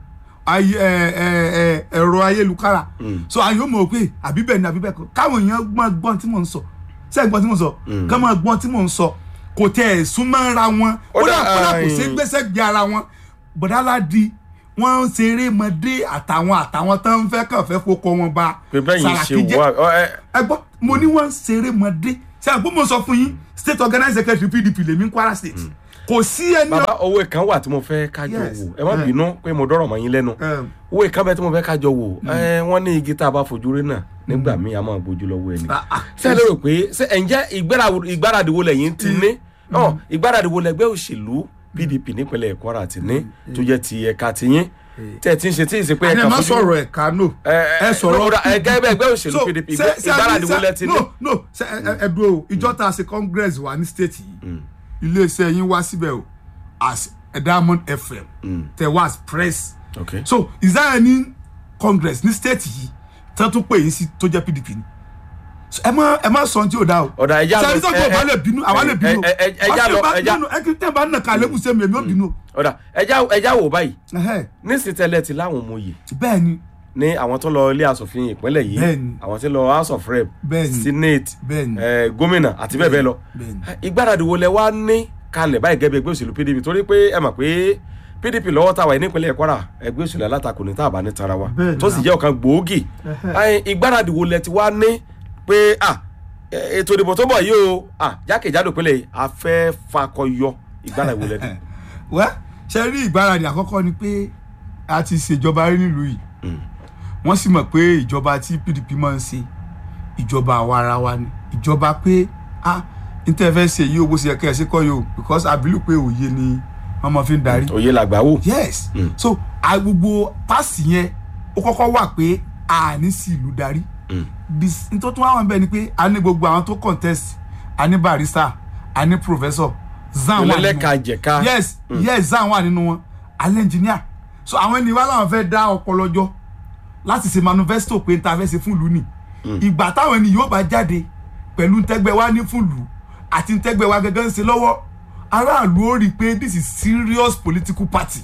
ayé ẹ ẹ ẹ ẹ̀rọ ayélujára so àyè ó mọ̀ pé àbí bẹ́ẹ̀ ni àbí bẹ́ẹ̀ kọ́ káwọn èèyàn gbọ́n gbọ́n tí mò ń sọ sẹ́yìn gbọ́n tí mò ń sọ ká máa gbọ́n tí mò ń sọ kò tẹ̀ ẹ̀ súnmọ́ ra wọn Ó kódà dà, kódà kò sí ẹ̀yìn. gbèsè gbé ara wọn bọ̀dáládì wọ́n ń ṣeré mọ́dé àtàwọn àtàwọn tó ń fẹ́ kàn fẹ́ fokọ wọn ba pé bẹ́ẹ̀ yìí ṣe Sàràkí jẹ́ wà ọ, ẹ, ẹ gbọ́ mo ní wọ́n ń ṣeré mọ́dé ṣe àgbọ̀ mo sọ fún yín state organizing secretary pdp lèmi ń kwara state kò sí ẹni bàbá owó kan wà tí mo fẹ́ kájọ Yes. wò ẹ má Eh. bínú pé mo dọ́rọ̀ mọ́ yín lẹ́nu Em. owó kan bẹ́ẹ̀ tí mo fẹ́ kájọ wò ẹ wọ́n ní igi tá a bá fojú rí náà nígbà míì a máa gbójú lọ́wọ́ ẹni Ah, ah. ṣé ẹ lérò pé ṣé ẹ̀ ń jẹ́ ìgbára- ìgbáradì wo lẹ́yìn ti ní ọ ìgbáradì wo lẹ́gbẹ́ òṣèlú pdp nípínlẹ̀ kwara ti ní tó jẹ́ ti ẹ̀ka tiyín tẹ́ ẹ ti ń ṣe tí ì ṣe pé ẹni ẹ ẹ̀ka má fojú sọ̀rọ̀ ẹ̀ka no ẹ sọ̀rọ̀ ẹgẹ́ bẹ́ẹ̀ ẹgbẹ́ òṣèlú So, pdp ṣe- ṣe ìgbáradì àbí- wo lẹ́ ti ní. no no ṣe ẹ- ẹ- ẹ dúró o ìjọ tá a ṣe congress wa ní state yìí iléeṣẹ́ yín wá síbẹ̀ o as a diamond fm tẹ wá as press Okay. so is there any congress ní state yìí tí wọ́n tún pè yín sí tó jẹ́ pdp ni So, ẹ má ẹ má sọ ohun tí ò dá o Ọ̀dà, ẹja lọ- sẹ́ni tó ẹ- gbọ́ ẹ- lè bínú àwa lè ẹ- bínú ẹ- ẹ- ẹja lọ- ẹja- ẹ kí tẹ́ bá nà ká lébùsẹ̀ mi èmi ò bínú o ọ̀dà ẹja ẹja wò báyìí Ẹhẹ́, nísìsiyìí tẹ́lẹ̀ ti láwọn ọmọ yìí bẹ́ẹ̀ ni ní àwọn tó lọ ilé asòfin ìpínlẹ̀ yìí Bẹ́ẹ̀ni. àwọn tó lọ house of rep Bẹ́ẹ̀ni. senate Bẹ́ẹ̀ni. eh, gómìnà àti bẹ́ẹ̀ bẹ́ẹ̀ lọ Bẹ́ẹ̀ni. ìgbáradì wo lẹ wá ní kalẹ̀ báyìí gẹ́gẹ́ bí ẹgbẹ́ òṣèlú pdp torí pé ẹ mọ̀ pé pdp lọ́wọ́ tàwa yìí nípínlẹ̀ kwara ẹgbẹ́ òṣèlú alátakò ní tàbá ní tara wa Bẹ́ẹ̀ni tó sì jẹ́ ọ̀kan gbòógì Ẹ, ìgbáradì wo lẹ ti wá ní pé ah, ẹ, ètò ìdìbò tó bọ̀ yìí o ah, jákèjádò ìpínlẹ̀ yìí a fẹ́ fakọyọ ìgbáradì wo lẹ ní. wẹ́ ṣe rí ìgbáradì àkọ́kọ́ ni pé a ti ṣèjọba rí nílùú yìí wọ́n sì mọ̀ pé ìjọba tí pdp máa ń ṣe ìjọba àwa ara wa ni ìjọba pé ah níta fẹ́ ṣe yìí o bó ṣe yẹ kẹ́ ẹ ṣe kọ́ yìí o because I believe pé òye ni wọ́n máa fi ń darí òye làgbà wò. yes so a gbogbo paasi yẹn ó kọ́kọ́ wà pé a ní sí ìlú darí Bis- n tó tún wá wọn bẹ́ẹ̀ ni pé a ní gbogbo àwọn tó contest a ní barrister a ní professor zan wà nínú Olólẹ́ka wọn. jẹ̀ka. yes yes zan wà nínú wọn alẹ́ engineer so àwọn ènìyàn wa làwọn fẹ́ dá ọpọlọ jọ láti ṣe manifesto pé n ta fẹ́ ṣe fún ìlú ni ìgbà táwọn ènìyàn yóò bá jáde pẹ̀lú ntẹ́gbẹ́ wa ní fún ìlú àti ntẹ́gbẹ́ wa gẹ́gẹ́ ń ṣe lọ́wọ́ aráàlú ó rí i pé this is serious political party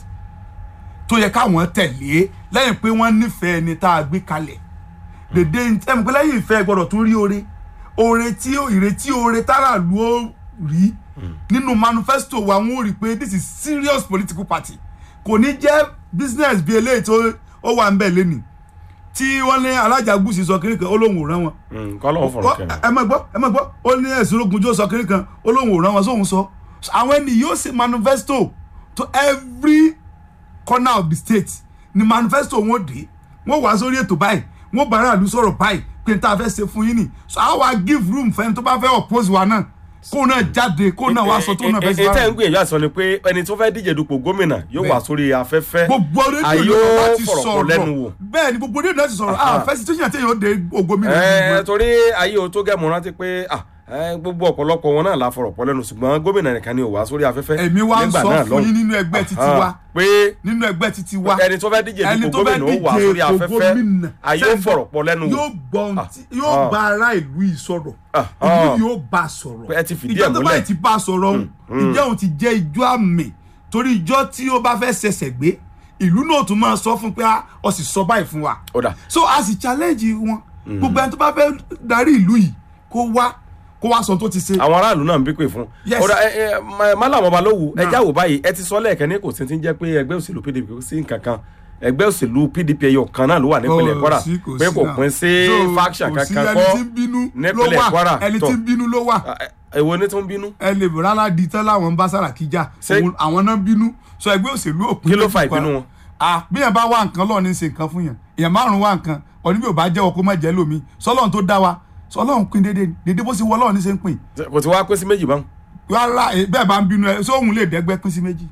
tó yẹ káwọn tẹ̀lé lẹ́yìn pé wọ́n nífẹ̀ẹ́ ẹni tá a gbé kalẹ̀ dèdè ẹ̀mí pé lẹ́yìn ìfẹ́ gbọ́dọ̀ tún rí oore oore tí ó ìrètí oore táràlú ó rí nínú manifesto wa wọ́n ó rí i pé this is serious political party kò ní jẹ́ business bí eléyìí tó ó wà ń bẹ̀ lẹ́nìí tí wọ́n ní alájà gúúsì sọ kiri kan ó lóun ò rán wọn kọ́ lọ́wọ́ fọ̀rọ̀ Ó- kẹrin. ẹ má gbọ́ ẹ má gbọ́ ó ní ẹ̀sùn ológunjó sọ kiri kan ó lóun ò rán wọn sóhun sọ àwọn ẹni yóò ṣe manifesto to every corner of the state ni manifesto wọn dé wọn wá sórí ètò báyìí wọn bá aráàlú sọ̀rọ̀ báyìí pé n ta fẹ́ ṣe fún yín ni so a wá give room fẹ́ni tó bá fẹ́ oppose wa náà kó náà jáde kó náà wá sọ tó náà fẹ́ ṣe ètò ẹ̀ ń fún gbìyànjú àti sọ ni pé ẹni tó fẹ́ díje dupò gómìnà yóò wà sórí afẹ́fẹ́ gbogbo rédíò ayé ló ó láti fọ̀rọ̀ pọ̀ lẹ́nu wò. sọ̀rọ̀ bẹ́ẹ̀ ni gbogbo rédíò láti sọ̀rọ̀ Aha. ah fẹ́ situation tí èèyàn dé ògbómìnira ẹ torí ayé o tó gẹ̀mọ́ rántí pé ah, ẹ, gbogbo ọ̀pọ̀lọpọ̀ wọn náà la fọ̀rọ̀ pọ̀ lẹ́nu ṣùgbọ́n gómìnà nìkan ni ò wá sórí afẹ́fẹ́ èmi wá ń nígbà sọ náà fún lọ́hùn. yín nínú ẹgbẹ́ títí Aha, wa pé nínú ẹgbẹ́ títí wa ẹni tó fẹ́ díje ẹni dupò tó fẹ́ gómìnà ó wà díje sórí ipò afẹ́fẹ́ gómìnà ayé ó sẹ́ńtọ̀ fọ̀rọ̀ pọ̀ lẹ́nu wò yóò gbọ́n Ah, tí yóò ah. bá ará ìlú yìí sọ̀rọ̀ Ah, ìlú ah. yóò bá a sọ̀rọ̀ Pé ẹ ti fìdí ẹ̀ ìjọ tó múlẹ̀. báyìí ti bá a sọ̀rọ̀ òun ìjọ òun ti jẹ́ ijó àmì torí ìjọ tí ó bá fẹ́ ṣẹ̀ṣẹ̀ gbé ìlú náà tún máa sọ fún pé ah, ọ sì sọ báyìí fún wa ó dà so a sì challenge wọn gbogbo ẹni tó bá fẹ́ darí ìlú yìí kó wá kó wá sọ tó ti ṣe àwọn aráàlú náà ń bí pè fún Yes. ó dà ẹ ẹ Ma- Mallam Balógun ẹ Nah. jáwó báyìí ẹ ti sọ lẹ́ẹ̀kan ní kò sí ti ń jẹ́ pé ẹgbẹ́ òṣèlú PDP kò sí nǹkan kan ẹgbẹ́ òṣèlú PDP ẹyọ kan náà ló wà nípínlẹ̀ Kò Kwara sí, kò pé sí kò náà. pín sí So, faction kò sí kankan ẹni kọ́ tí ń bínú ló nípínlẹ̀ wà Kwara ẹni tó tí ń bínú ló wà Ah, ẹ- èwo ni tó ń bínú ẹ lè rárá di tán láwọn ń bá Sàràkí jà Ṣé- Òun- àwọn náà bínú sọ ẹgbẹ́ òṣèlú òpin Kí ló méjì fa pa. ìbínú wọn? Ah, bí yẹn bá wá nǹkan lọ́ọ̀ ní ṣe nǹkan fún yẹn èèyàn márùn wá nǹkan ọ̀ní bí ò bá jẹ́wọ́ kó má jẹ́ lómi sọlọ́run tó dá wa sọlọ́run pín déédéé ni déédéé bó ṣe wọ ọlọ́run ní ṣe ń pín kò ti wá pín sí méjì báwọn rárá eh, bẹ́ẹ̀ bá ń bínú ẹ sóhun lè dẹ́gbẹ́ pín sí méjì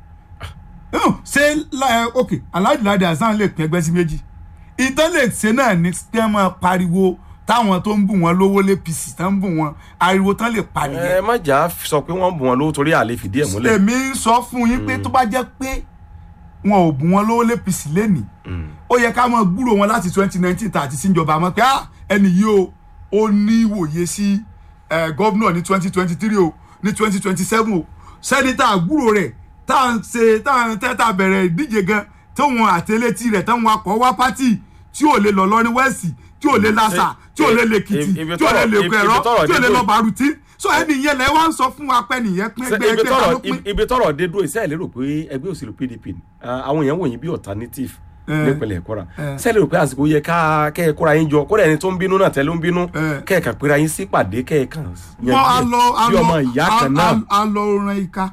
Hmm, ṣé láì ok aládìláde hasan lè pín ẹgbẹ́ sí méjì ìtàn lè ṣe náà ní kí wọ́n máa pariwo táwọn tó ń bù wọn lówó lé pc tán ń bù wọn ariwo tán lè pariwo ẹ má jà á sọ pé wọ́n bù wọn lówó torí àlè fìdí ẹ̀ múlẹ̀ èmi ń sọ fún yín pé tó bá jẹ́ pé wọn ò bù wọn lówó lé pc lẹ́nìí ó yẹ ká máa gbúrò wọn láti twenty nineteen tàti síjọba mọ́ pé ah, ẹni yìí o ó ní ìwòye sí eh, gọ́vnọ̀ ní twenty twenty three o ní twenty twenty seven o sẹ́nità àgbúrò rẹ̀ tá à ń ṣe tá à ń tẹ́ tá a bẹ̀rẹ̀ ìdíje gan tóun àtẹlẹtì rẹ̀ táwọn akọ̀ wá pátì tí ò lè lọ lọ́rin wẹ́ẹ̀sì tí ò lè lásà tí ò lè lèkìtì ibi tí ò lè tọ́rọ̀- lèkọ ẹ̀rọ ibi tọ́rọ̀ tí ò lè dé lọ dúró. bàrùtì so ẹni yẹn lẹ wá ń sọ fún wa pé nìyẹn pín Ṣé ẹgbẹ́ ibi ẹgbẹ́ ta ló tọ́rọ̀ pín ibi tọ́rọ̀ dé dúró ìṣe ìlérò pé ẹgbẹ́ òṣèlú pdp ni Ah, àwọn èèyàn wòyìn bí alternative Eh. nípìnlẹ̀ kwara Eh. ṣé ìlérò pé àsìkò yẹ ká kẹ́ ẹ kóra yín jọ kódà ẹni tó ń bínú náà tẹ́lẹ̀ ń bínú Eh. kẹ́ ẹ kàn péra yín sí pàdé kẹ́ ẹ kàn wọn a lọ a bí lọ ọmọ ìyá a- kan náà a- a lọ ran ika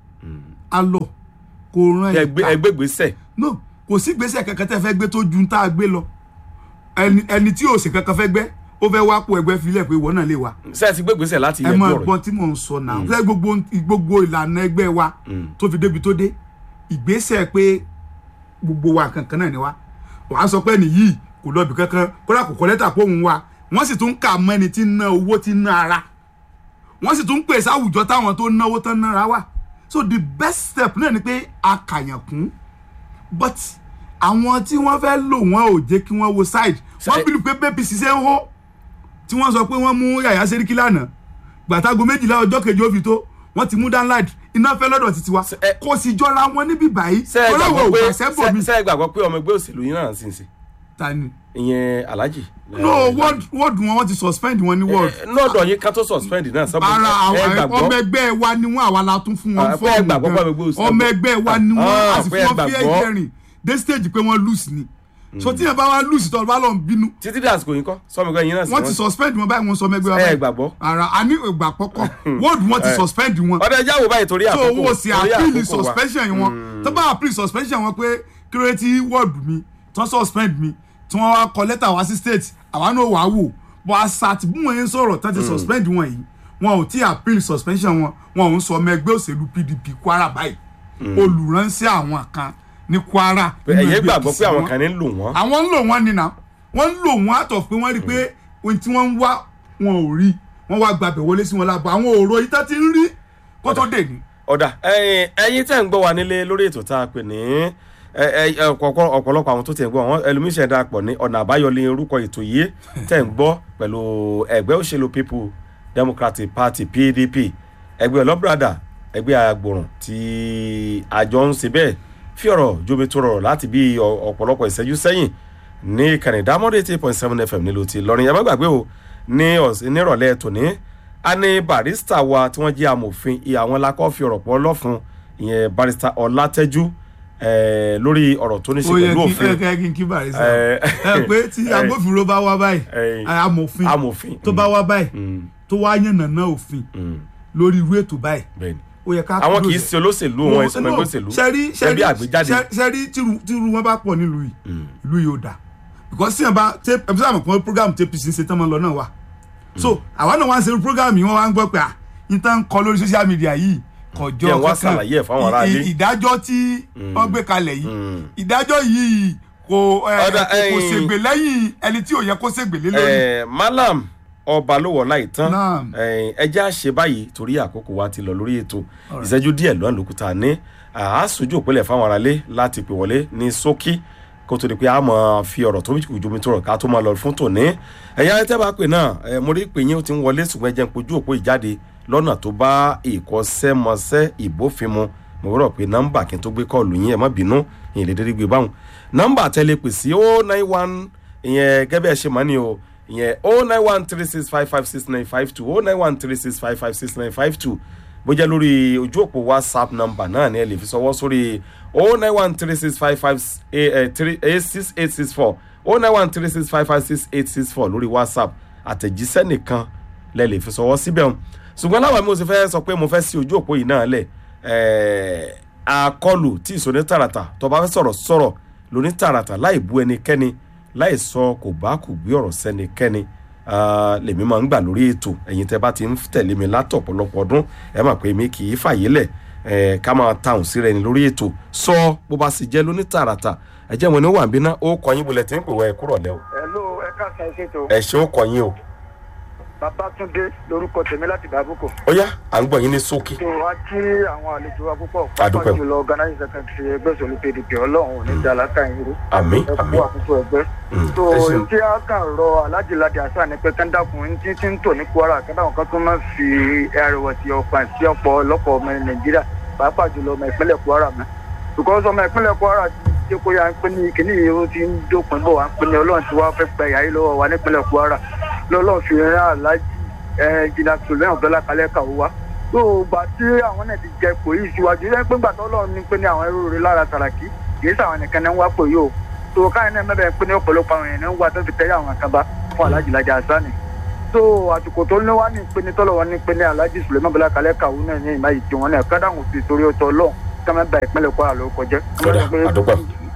a lọ kò ran ẹgbẹ́ ika ẹgbẹ́ gbèsè no kò sí gbèsè kankan tẹ́ fẹ́ gbé tó ju tá a gbé lọ ẹni ẹni tí yóò ṣe kankan fẹ́ gbẹ́ ó fẹ́ wá kó ẹgbẹ́ filẹ̀ pé ìwọ náà lè wá ṣé ẹ ti gbé gbèsè láti ẹ yẹjú mọ ọ̀rọ̀ ẹ̀gbọ́n tí mò ń sọ náà fẹ́ gbogbo gbogbo ìlànà ẹgbẹ́ wa tó fi débi tó dé ìgbésẹ̀ pé gbogbo wa kankan náà ni wa wàá sọ pé nìyí kò lọ́ọ̀bì kankan kódà kò kọ́ lẹ́tà pé òun wa wọ́n sì tún kà mọ́ ẹni tí ń ná owó tí ń ná ara wọ́n sì tún pèsè àwùjọ táwọn tó náwó tán nára wà so the best step náà ni pé a kàyàn kún but àwọn tí wọ́n fẹ́ lò wọ́n ò jẹ́ kí wọ́n wo side wọ́n Ṣe- bìlù pé bẹ́ẹ̀ bí ṣiṣẹ́ ń hó tí wọ́n sọ pé wọ́n mú yàyà sẹ́ríkì lánàá gbàtàgò méjìlá ọjọ́ kejì ó fi tó wọ́n ti mú download iná fẹ́ lọ́dọ̀ títí wa ẹ- kò sì jọra wọn níbí báyìí ṣé ẹ ọlọ́wọ́ gbàgbọ́ pé ògbà sẹ́bọ̀ mi ṣé- ṣé ẹ gbàgbọ́ pé ọmọ ẹgbẹ́ òṣèlú yín náà sì ń ṣe ta ni. ìyẹn alhaji. no word word wọn wọ́n ti suspend wọn ní word lọ́dọ̀ yín ká tó suspend náà sọ́bù ara ẹ àwọn gbàgbọ́ ọmọ ẹgbẹ́ wa ni wọ́n àwa la tún fún wọn Ah, pé ẹ gbàgbọ́ pé gan. gbogbo òṣèlú- ọmọ ẹgbẹ́ wa ni wọ́n Ah, a sì pé fún ẹ wọn fi gbàgbọ́. ẹ̀jẹ̀ rìn dé stage pé wọ́n lose ni so tí yẹn bá wá lose tó bá lọ ń bínú títí dé àsìkò yín kọ́ sọ́mọ ẹgbẹ́ yín náà sì wọ́n ti suspend wọn báyìí wọ́n sọ ọmọ ẹgbẹ́ wa ẹ báyìí gbàgbọ́. ara a ní ìgbà pọ́kọ́ word wọn ti suspend wọn ọ̀dọ̀ ẹja wo báyìí torí so àkókò owó sì torí appeal àkókò wa. suspension wọn tó bá appeal suspension wọn pé kí ló dé tí word mi tó suspend mi tí wọ́n wá kọ lẹ́tà wá sí state àwa náà wàá wò bọ́ àṣàtì bí wọ́n yẹn ń sọ̀rọ̀ tó ti suspend wọn yìí wọn ò tí appeal suspension wọn wọn ò ń sọ ọmọ ẹgbẹ́ òṣèlú pdp kwara báyìí olùránṣẹ́ àwọn kan ní kwara Pé nínú ẹ̀yẹ́ ẹgbẹ́ gbàgbọ́ pé APC àwọn wọn. kan ní ń lò wọ́n. àwọn ń lò wọ́n nínà wọ́n ń lò wọ́n àtọ̀ pé wọ́n rí i pé ohun tí wọ́n ń wá wọn ò rí wọ́n wá gbàbẹ̀ wọlé sí wọn lábọ̀ àwọn òòrò yìí tó ti ń rí kó tó dé ní. ọ̀dà ẹ̀yin ẹ̀yin tẹ̀ ń gbọ́ wa nílé lórí ètò tá a pè ní ẹ- ẹ- ẹ- ọ̀pọ̀- ọ̀pọ̀lọpọ̀ àwọn tó tẹ̀ ń gbọ́ wọn ẹlòmíṣẹ́ darapọ̀ ní ọ̀nà àbáyọ ní orúkọ ètò yìí tẹ̀ ń gbọ́ pẹ̀lú ẹgbẹ́ òṣèlú people democratic party pdp ẹgbẹ́ ọlọ́brada ẹgbẹ́ agbòrùn tí àjọ ń ṣe bẹ́ẹ̀ fi ọ̀rọ̀ jómi tó rọrọ̀ láti bí ọ- ọ̀pọ̀lọpọ̀ ìṣẹ́jú sẹ́yìn ní ìkànnì dámọ́dé eight point seven fm nílùú ti lọ́rin ẹ má gbàgbé o ní ọ̀s- nírọ̀lẹ́ tòní a ní barista wa tí wọ́n jẹ́ amòfin ìyá àwọn lakọ́ fi ọ̀rọ̀ pọ̀ lọ́fun ìyẹn barista ọlátẹ́jú eh, lórí ọ̀rọ̀ tó ní ṣe ó yẹ pẹ̀lú kí òfin ẹ kẹ́ kí n kí bàrẹ̀ sá Eh, ẹ pé tí eh, agbófinró bá wá báyìí eh, amòfin amòfin tó bá wá báyìí Mm, tó wá yànnàná òfin mm, lórí irú ètò báyìí bẹ́ẹ̀ni ó yẹ ká àwọn kúrò kì í sí- ṣe olóṣèlú wọn ìsọmọ ẹgbẹ́ òṣèlú sẹ́rí ẹbí àgbéjáde sẹ́rí tírú wọn bá pọ̀ nílùú yìí Mm. ìlú yìí ò dáa because tí yẹn bá ṣe ẹ bí sábà pọ̀ program tí apc ń ṣe tán mọ́ lọ náà wà so àwa náà wá ń ṣe program yìí wọ́n wá ń gbọ́ pé à n tán kọ lórí social media yìí kọjọ Yẹn wá ṣàlàyé ẹ̀ fáwọn ará ilé. ì- ìdájọ́ tí wọ́n gbé kalẹ̀ yìí Mm. ìdájọ́ yìí kò ẹ, Ọ̀dà, kò ẹ̀yìn- ṣègbè lẹ́yìn ẹni tí ò yẹ kó ṣègbè lé lórí Eh, malam ọba ló wọ láì tán Naam. ẹjẹ àṣẹ báyìí torí àkókò wa ti lọ lórí ètò ìṣẹ́jú díẹ̀ lọ́nà lókùtà ní àásùjú òpínlẹ̀ fáwọn aráalé láti pè wọlé ní ṣókí kó tó di pé a mọ̀ fi ọ̀rọ̀ tó jù jomi tó rọ̀ ká tó máa lọ fún tòní ẹ̀yà tẹ́ bá pè náà ẹ̀ mo rí pé yín ó ti ń wọlé ṣùgbọ́n ẹ jẹ́ ń pojú òpó ìjáde lọ́nà tó bá ìkọsẹ́mọsẹ́ ìbófinmu mo rọ̀ pé nọ́mbà kí n tó gbé kọ́ọ̀lù yín ẹ̀ má bínú ìyẹn lè dédé gbé báwọn nọ́mbà tẹ́lẹ̀ pè sí o nine one ìyẹn gẹ́gẹ́ ẹ ṣe mọ́ ni o ìyẹn o nine one three six five five six nine five two o nine one three six five five six nine five two bó jẹ́ lórí ojú òpó whatsapp nọ́mbà náà ni ẹ lè fi sọwọ́ sórí o nine one three six five five eight six eight six four o nine one three six five five six eight six four lórí whatsapp àtẹ̀jíṣẹ́ nìkan lẹ lè fi sọwọ́ síbẹ̀ hàn ṣùgbọ́n láwọn mi ò sì fẹ́ sọ pé mo fẹ́ sí ojú òpó yìí náà lẹ̀ ẹ̀ẹ́ àkọlù tí ìsòní tààràtà tó bá fẹ́ sọ̀rọ̀ sọ̀rọ̀ lóní tààràtà láì bú ẹnikẹ́ni láì sọ kò bá kò gbé ọ̀rọ̀ sẹ́nikẹ́ni Ah, lèmi máa ń gbà lórí ètò ẹ̀yin tẹ́ bá ti ń tẹ̀lé mi látọ̀ ọ̀pọ̀lọpọ̀ ọdún ẹ mà pé mi kì í fàyè lẹ̀ ẹ̀ ká máa tàùn sí rẹ̀ ní lórí ètò sọ bó bá sì jẹ́ lóní tààràtà ẹ jẹ́ wọn ní wà ń bínú ó kọ yín bolẹ̀ tí ń pè wá ẹ kúrọ̀ lẹ́ o Hello, ẹ káàsán ẹ ṣètò. ẹ ṣe ó kọ yín o Babátúndé lorúkọ tèmi láti Dàbúkọ. ó yá à ń gbọ́ yín ní ṣókí tó wá kí àwọn àlejò wa púpọ̀ Àdúpẹ́. pàápàá jùlọ organizing secretary ẹgbẹ́ òṣèlú PDP ọlọ́run ò ní dàlákà yín rú. àmín ẹ kú àmín àkókò ẹgbẹ́. Mm, tó ẹ ṣeun. tí a kàn rọ alájìláde àṣà ni pé kẹ́ńdàkùn tí tí ń tò ní Kwara kẹ́ńdàkùn kan tó máa fi ẹrẹ̀wẹ̀sì ọkàn sí ọ̀pọ̀ ọlọ́pọ̀ ọmọ Nàìjíríà pàápàá jùlọ ọmọ ìpínlẹ̀ Kwara mẹ́. because ọmọ ìpínlẹ̀ Kwara jẹ́ kó yá ń pín ní kíní yìí ó ti ń dópin bọ̀ wá ń pín ní ọlọ́run tí wàá fẹ́ gba ìyá yìí lọ́wọ́ wa nípínlẹ̀ kwara lọ́lọ́run fi rán aláàjì jìnnà sùlẹ́yìn ọ̀bẹ́lá kalẹ́ kàwé wa tó gbà tí àwọn náà ti jẹ pò yìí síwájú yẹn pé gbàtọ́ ọlọ́run ní pé ní àwọn ẹrú rẹ lára tàràkì kìí sàwọn nìkan ní wá pò yìí o tó káyọ̀ náà mẹ́bẹ̀ẹ́ pé ní ọ̀pọ̀lọpọ̀ àwọn èèyàn ń wá tó fi tẹ́lẹ̀ àwọn kan bá fún aláàjì lajà àṣánì tó àsìkò tó ní wá ní pé ní tọ́lọ̀ wọn ní pé ní aláàjì sùlẹ́mọ́ ọ̀bẹ́lá kalẹ́ kàwé náà ní ìmá ìjì wọn náà kádàwọn fi torí ọtọ ọlọ́run kọ́mẹ́ bá ìpínlẹ̀ kwara ló kọjá. Ọ̀dà, àdúpẹ́.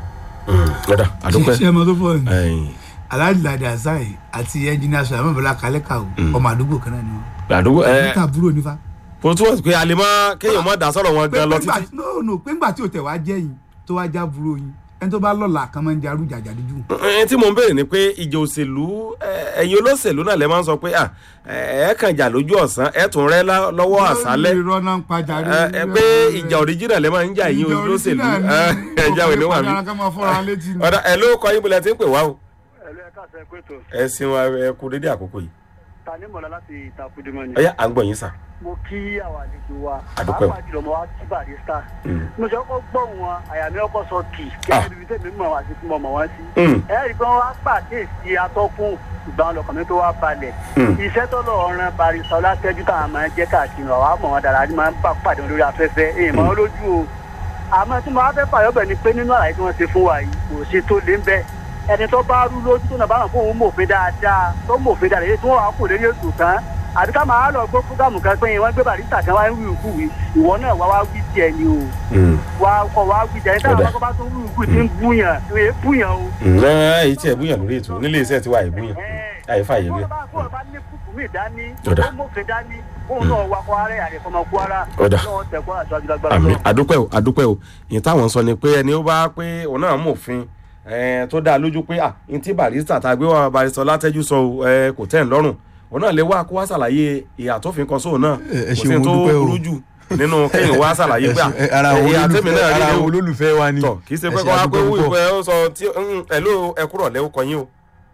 ọ̀dà àdúpẹ́ ṣe ọmọ tó fọ ni ẹ̀yìn, aláàjì ládé àzáì àti ẹnjìnìá sọ àmọ́ ìbọ̀lá kalẹ́ kà ó ọmọ àdúgbò kan náà ni wọn. àdúgbò ẹ níta àbúrò nífa. kò túwọ̀ sí pé a lè má kéèyàn má dá sọ̀rọ̀ wọn gan lọ Pé- pé títí. ńgbà- no no pé ńgbà tí o tẹ̀ wá jẹ́ yìí tó wá já búrò yín ẹni tó bá lọ́la kan máa ń jarú jàjàdíjú. ẹni tí mo ń béèrè ni pé ìjà òṣèlú ẹ, ẹ̀yin olóṣèlú náà lè máa ń sọ pé à, ẹ ẹ kàn jà lójú ọ̀sán ẹ tún rẹ́ lá- lọ́wọ́ àṣálẹ́ lórí irọ́ náà ń pa jàre. ẹ ẹ pé ìjà òríjìnà lè máa ń jà yín olóṣèlú ẹ ẹ jà òní wà mí. mí. ọ̀dà ẹ ló kọ yín bọ̀lẹ̀ tí ń pè wá o ẹ̀lú ẹ̀ka àṣẹ pé tó ẹ sin wa ẹ kú dédé àkókò yìí ta ní mọ̀lá láti ìtakùdìmọ̀ ni. ọ̀yá à ń gbọ̀ yín sà. mo kí àwọn àlejò wa Àdúpẹ́. pàápàá jùlọ mo wá kí barista Mm. mo ṣe kọ́kọ́ gbọ́ wọn àyà mi ọkọ̀ sọ kì kí Ah. ẹni bíi tèmi mọ̀ wá sí tí mo mọ̀ wọ́n sí. Mm. ẹ rí i pé wọ́n wá pàkíyèsí atọ́kùn ìgbà ọlọ́kàn mi tó wá balẹ̀. Mm. iṣẹ́ tó lọ ran barista ọlátẹ́jú táwọn máa ń jẹ́ káàkiri ọ̀wá mọ̀ wọn dára ni máa ń bá pàdé wọn lórí afẹ́fẹ́ èyí mọ́ wọn lójú o. àmọ́ tí mo wá fẹ́ fàyọ́bẹ̀ ni pé nínú àlàyé tí wọ́n ṣe fún wa yìí kò ṣe tó lé ń bẹ́ẹ̀ ẹni tó bá rú lójú tó náà bá wọn fún òun mòfin dáadáa tó mòfin dáadáa èyí tí wọn wà kò lórí ètò tán àbí ká máa lọ gbọ́ fúgàmù kan pé wọ́n gbé barista kan wá ń wí ìkú wí ìwọ náà wá wá wí tiẹ̀ ni o Mm. wá kọ wá wí tiẹ̀ nígbà Ọ̀dà. wọn bá tún wí ìkú tí ń búyàn èé búyàn o. ǹjẹ́ èyí tí ẹ búyàn lórí ètò nílé iṣẹ́ tiwa ìbúyàn àyífà yẹn wọ́n wí. bá kó ọba ní kúkú mi dání Ọ̀dà. ó mòfin dání òun náà wà kó ara ẹ̀ àdẹ̀fọ́mọ kó ara Ọ̀dà. lọ́wọ́ tẹ̀kọ́ àti àjùlágbára àmì lọ́wọ́. àdúpẹ́ o àdúpẹ́ o ìyẹn táwọn sọ ni pé ẹni ó bá pé òun náà mọ̀ òfin ẹ, tó dáa lójú pé à ní tí barista tá a gbé wá barista látẹ́jú sọ o, ẹ, kò tẹ́ ẹ̀ lọ́rùn òun náà lè wá kó wá ṣàlàyé ìhà tó fi kan sóun náà Ẹ- ẹ kò sí ṣeun, tó mo dúpẹ́ o. burú jù nínú kéèyàn wá ṣàlàyé pé à Ẹ- ara àwọn ìhà tèmi olólùfẹ́ náà ara rí àwọn o olólùfẹ́ wa ni tọ kì í ṣe Ẹ pé ṣe kó wá pé àdúpẹ́ wú púpọ̀. ìfẹ́ ó sọ tí ẹ̀ló ẹ̀kúrọ̀ lẹ́wọ́ kọ yín o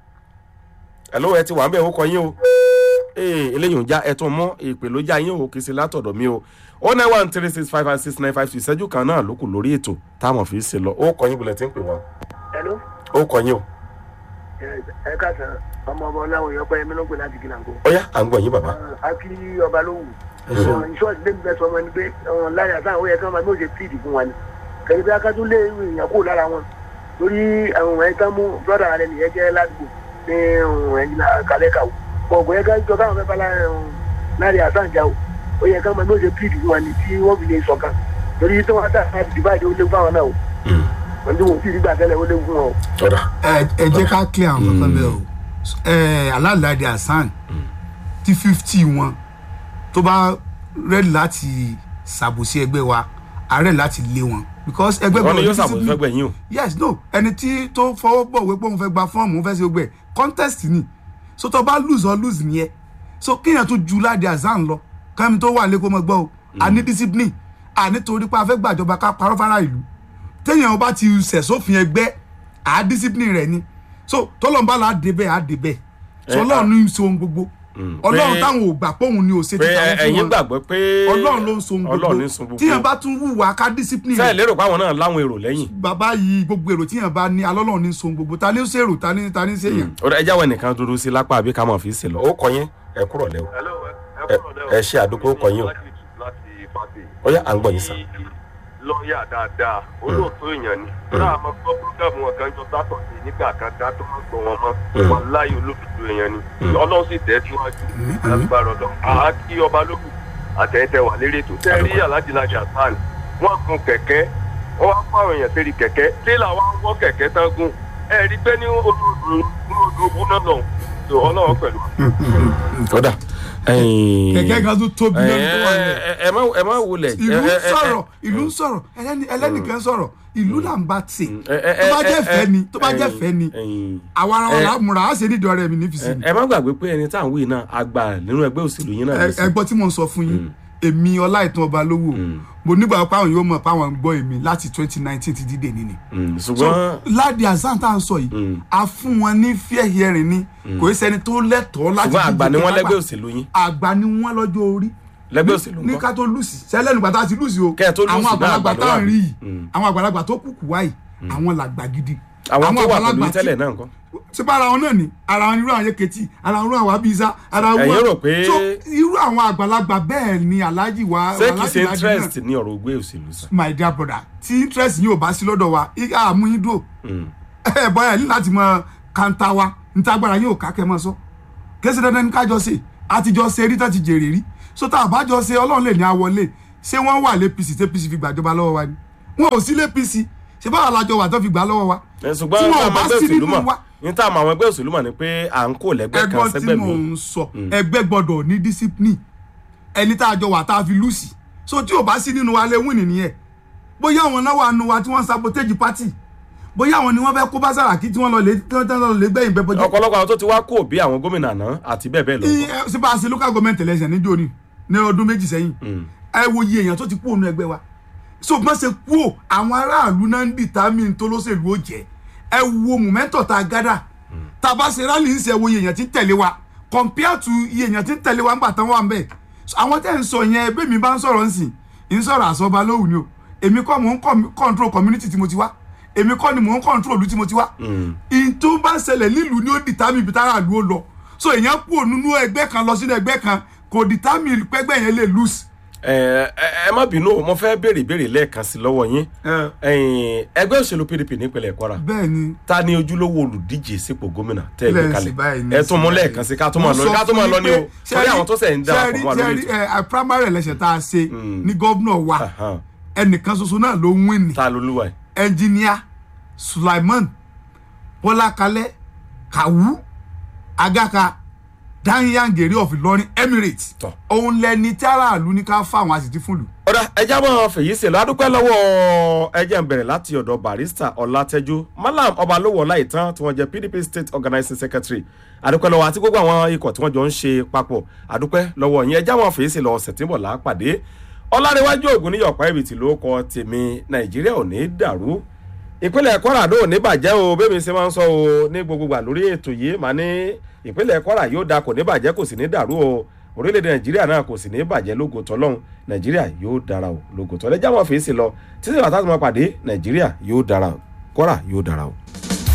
ẹ̀ló ẹ ti wà ń bẹ̀ ó kọ yín o ee eléyìí ò já ẹ tún mọ́ ìpè ló já yín o kì í ṣe látọ̀dọ̀ mi o o nine one three six five five six nine five two ìṣẹ́jú kan náà ló kù lórí ètò táwọn fi ṣe lọ ó kọ yín bulẹ̀ tí ń pè wá Hello? ó kọ yín o ẹ káàsán ọmọ ọmọ ọláwọ̀ yọpẹ́ yẹn mi ló ń pè láti gíláńgó. ó yá à ń gbọ̀ yín bàbá. a kí ọba ló wù. ìṣọ́ọ̀tì lè bẹ sọmọ ni pé láyà sáà ó yẹ kí wọ́n máa bí ó ṣe tíìdì fún wa ni. kẹ́lẹ́ bí akátún lé èèyàn kúrò lára wọn. torí àwọn ẹ̀ tán mú brọ́dà rẹ̀ nìyẹn jẹ́ ládùúgbò ní ẹ̀yìn kálẹ̀ kàwó. ọ̀gbọ̀n yẹn kájọ káwọn fẹ́ bá láàrin àsáǹjà o. ó yẹ kí wọ́n máa bí ó ṣe tíìdì fún wa ni tí wọ́n fi lè ṣọ̀kan. torí tí wọ́n dà láti dìbàdì ó léwu fáwọn náà o. wọ́n ti wọ́n ti rí gbà tẹ́lẹ̀ ó léwu fún wọn o. ọ̀dà ẹ ẹ jẹ́ ká clear àwọn kankan bẹ́ẹ̀ o ẹ alálàdé hasan tí fifty wọn tó bá rẹ́ẹ̀dì láti ṣàbòsí ẹgbẹ́ wa àárẹ̀ láti lé wọn because ẹgbẹ́ wọn ni yóò gbọ́dọ̀ ṣàbòsí discipline. fẹ́ gbẹ̀yìn o yes no ẹni tí tó fọwọ́ bọ̀ wípé òun fẹ́ gba fọ́ọ̀mù òun fẹ́ ṣe gbẹ contest ni so tó bá lose or lose nìyẹn so kéèyàn tó ju ládé hasan lọ kẹ́mi tó wà lẹ́kọ́ mọ́ gbọ́ o a ní discipline a nítorí pé a fẹ́ gbàjọba ká parọ́ fara ìlú téèyàn bá ti sẹ̀ sófin ẹgbẹ́ à discipline rẹ̀ ni so tọ́lọ́mbà là á débẹ̀ à débẹ̀ so Eh, ọlọ́run ní í so ohun gbogbo ọlọ́run pé- táwọn ò gbà pé òun ni ò ṣe pé ti táwọn fún ẹ̀yin wọn gbàgbọ́ pé ọlọ́run ló ń so ohun ọlọ́run gbogbo ní sun gbogbo tíyàn bá tún wùwà ká discipline sẹ́ẹ̀ rẹ̀ lérò pé àwọn náà láwọn èrò lẹ́yìn bàbá yìí gbogbo èrò tíyàn bá ní alọ́lọ́run ní so ohun gbogbo ta ní ṣèrò ta ní ta ní ṣèyàn. ọ̀dà ẹ jáwọ́ ẹnìkan dúró sí lápá àbí ká mọ̀ fi ṣe lọ ó kọ yín ẹ kúrọ̀ lẹ́wọ̀ Hello, Ẹ- ẹ ṣe àdúgbò kọ yín o. láti fàtì. ó yá à ń gbọ̀ yín sàn. lọ́ọ̀yà dáadáa olóòótọ́ èèyàn ni. náà mo gbọ́ búrúgàmù wọn kan jọ sátọ̀dé nígbà kan ká tó máa gbọ́ wọn mọ́. wọn láyé olódodo èèyàn ni. ọlọ́run sì tẹ̀ síwájú lágbára ọ̀dọ̀. àá kí ọba lókù àtẹ̀yìntẹ̀ wà lérí ètò. tẹ́ rí alájìlájà sàn wọ́n gun kẹ̀kẹ́ wọ́n wá fáwọn èèyàn sérí kẹ̀kẹ́ tẹ́lá wa ń wọ́ kẹ̀kẹ́ tán gùn. ẹ rí pé ní olódodo bú náà lọ ọlọ́run pẹ̀lú. ọ̀dà ẹ̀yìn- kẹ̀kẹ́ kan tó tóbi ẹ lọ́dún tó wà lẹ̀. ẹ- ẹ má ẹ má wulẹ̀. ìlú ẹ- ń ẹ- ẹ- sọ̀rọ̀ ìlú ń sọ̀rọ̀ ẹlẹ́ni- ẹlẹ́nìkan sọ̀rọ̀ ìlú là ń bá tì ẹ- ẹ- tó bá ẹ- jẹ́ ẹ- fẹ́ ni tó bá jẹ́ ẹ̀yìn- fẹ́ ni ẹ̀yìn. àwa ara wa ẹ- là á múra á ṣe nídìí ọ̀rẹ́ mi nífi sí ẹ ni. ẹ má gbàgbé pé ẹni tá à ń wí náà àgbà nínú ẹgbẹ́ òṣèlú yín náà Ẹ- ní sí. ẹgbọ́n tí mò ń sọ fún yín èmi ọláìtàn ọba lówó mo nígbà pé àwọn yóò mọ̀ pé àwọn ń gbọ́ èmi láti twenty nineteen ti dídè nínú. Mm, so ṣùgbọ́n ládi azan tá à ń sọ yìí a fún wọn ní fair hearing ni kò í ṣẹni tó lẹ́tọ̀ọ́ láti ṣùgbọ́n àgbà ni díje wọ́n lágbà. lẹ́gbẹ́ òṣèlú yín àgbà ni wọ́n lọ́jọ́ orí lẹ́gbẹ́ òṣèlú ní ńkọ́? ká tó lùsì sẹ́lẹ̀ nígbà tá a ti lùsì o Kẹ́ ẹ tó lùsì àwọn náà àgbàlagbà àgbàdo tá à wà ń bí. rí yìí Mm. àwọn àgbàlagbà tó kúkú wáyìí àwọn làgbà gidi àwọn tó wà pẹ̀lú àgbàlagbà yín tí- tẹ́lẹ̀ náà nǹkan. ṣé bá ara wọn náà ni ara wọn irú àwọn yẹkẹtì ara wọn irú àwọn abisa ara wọn Ẹ̀yin rò pé- so irú àwọn àgbàlagbà bẹ́ẹ̀ ni alhaji wa ṣé kìí Alhaji ṣe Ladi náà- interest ní ọ̀rọ̀ ògbé òṣèlú sá. my dear brother tí interest yìí ò bá sí lọ́dọ̀ wa i- a mú yín dúró Mm. ẹ bọ́yà ní láti mọ kanta wa ntagbara yín ò ká kẹ́ mọ́ sọ kése dandan ní kájọ ṣe àtijọ́ ṣe rí tán ti jèrè rí so tá a bá jọ ṣe ọlọ́run lè ní àwọlé ṣé wọ́n wà lẹ́pìsì tẹ́pìsì fi gbàjọba lọ́wọ́ wa ni wọn ò sí lẹ́pìsì ṣé báwa lájọ wà tó fi gbà lọ́wọ́ wa Ẹ, tí ṣùgbọ́n wọn ní ò àwọn bá ẹgbẹ́ sí òṣèlú nínú mọ̀ wa ní táwọn àwọn ẹgbẹ́ òṣèlú mọ̀ ni pé à ń kó lẹ́gbẹ́ kan ẹgbọ́n tí sẹ́gbẹ́ mò mi. ń sọ ẹgbẹ́ gbọ́dọ̀ ní discipline ẹni tá a jọ wà tá a fi lùsì so tí ò bá sí nínú wa lè win nìyẹn bóyá àwọn náà wà nù wa tí wọ́n ń sabotage party bóyá àwọn ni wọ́n fẹ́ kó bá Sàràkí tí wọ́n lọ lè tí wọ́n lọ lè gbẹ̀yìn bẹ́ẹ̀ bọ́jọ́ ọ̀pọ̀lọpọ̀ àwọn tó ti wá kó bí àwọn gómìnà àná àti bẹ́ẹ̀ bẹ́ẹ̀ lọ. ṣé bá a ṣe local government election níjó ni ní ọdún méjì sẹ́yìn ẹ wo iye èèyàn tó ti kú òun ẹgbẹ́ wa so bí wọ́n ṣe kú ò àwọn aráàlú náà ń determine tó lóṣèlú ó jẹ́ ẹ wo mọ̀mẹ́ntọ̀ tá a gádà tá a bá ṣe rally ń ṣe wo iye èèyàn tí ń tẹ̀lé wa compare to iye èèyàn tí ń tẹ̀lé wa ńgbà tán wà ń bẹ̀ So, àwọn tẹ́ ń sọ yẹn ẹbí mi bá ń sọ̀rọ̀ ńsìn ń sọ̀rọ̀ àsọba lóhùn ni o èmi kọ́ mò ń com- control community tí mo ti wá èmi kọ́ ni mò ń control ìlú tí mo ti wá ìyìn tó bá ṣẹlẹ̀ nílùú ni ó determine ibi tára ìlú ó lọ so èèyàn kú nínú ẹgbẹ́ kan lọ sínú ẹgbẹ́ kan kò determine pẹ́gbẹ́ yẹn lè lose. ẹ ẹ ẹ má bínú o, mo fẹ́ béèrè ìbéèrè lẹ́ẹ̀kan sí lọ́wọ́ yín Ẹ̀yin, ẹgbẹ́ òṣèlú PDP nípínlẹ̀ Kwara bẹ́ẹ̀ ni ta ni ojúlówó olùdíje sípò gómìnà tẹ́ ẹ gbé Lẹ́ẹ̀sì kalẹ̀ báyìí ní ẹ tún mú sí lẹ́ẹ̀kan sí ká tún máa lọ Mo ká sọ tún máa fún lọ yín ní o pé torí àwọn tó sẹ̀ ń dá ṣẹ́rí- àpò mọ́ lórí ṣẹ́rí, ètò ẹ, primary election tá a ṣe ní gómìnà wa Ahan. ẹnìkan ṣoṣo náà ló ń win ní ta lolúwa ẹ̀ ẹnjìníà Sulaiman Bọ́lákalẹ́ Kàwú Agaka Danyangere of Ìlọrin Emirates Tọ́. òun lẹni tí aráàlú ní ká fáwọn àṣìtì fún lù. ọ̀dà ẹja mọ̀ fèyí ṣèlú adúpẹ́ lọ́wọ́ ẹjẹ́ ń bẹ̀rẹ̀ láti ọ̀dọ̀ barista ọ̀làtẹ́jú malam ọbalówó ọláìtàn tí wọ́n jẹ́ pdp state organizing secretary adúpẹ́ lọ́wọ́ àti gbogbo àwọn ikọ̀ tí wọ́n jọ ń ṣe papọ̀ adúpẹ́ lọ́wọ́ yín ẹja mọ̀ fèyí ṣèlú ọ̀sẹ̀ tí ń bọ̀ lápàdé ọlárẹ̀wájú ògùn níyọ̀pá ibìtì ló kọ tèmi nàìjíríà ò ní dàrú ìpínlẹ̀ kwara ló ní bàjẹ́ o bẹ́ẹ̀ mi ṣe máa ń sọ o ní gbogbo gbà lórí ètò yìí màá ní ìpínlẹ̀ kwara yóò da kò ní bàjẹ́ kò sì ní dàrú o orílẹ̀-èdè nàìjíríà náà kò sì ní bàjẹ́ lógo tọ́lọ́hún nàìjíríà yóò dára o lógo tọ́lẹ́ jáwọ́ fèsì lọ títí bàtà tó máa pàdé nàìjíríà yóò dára o kwara yóò dára o.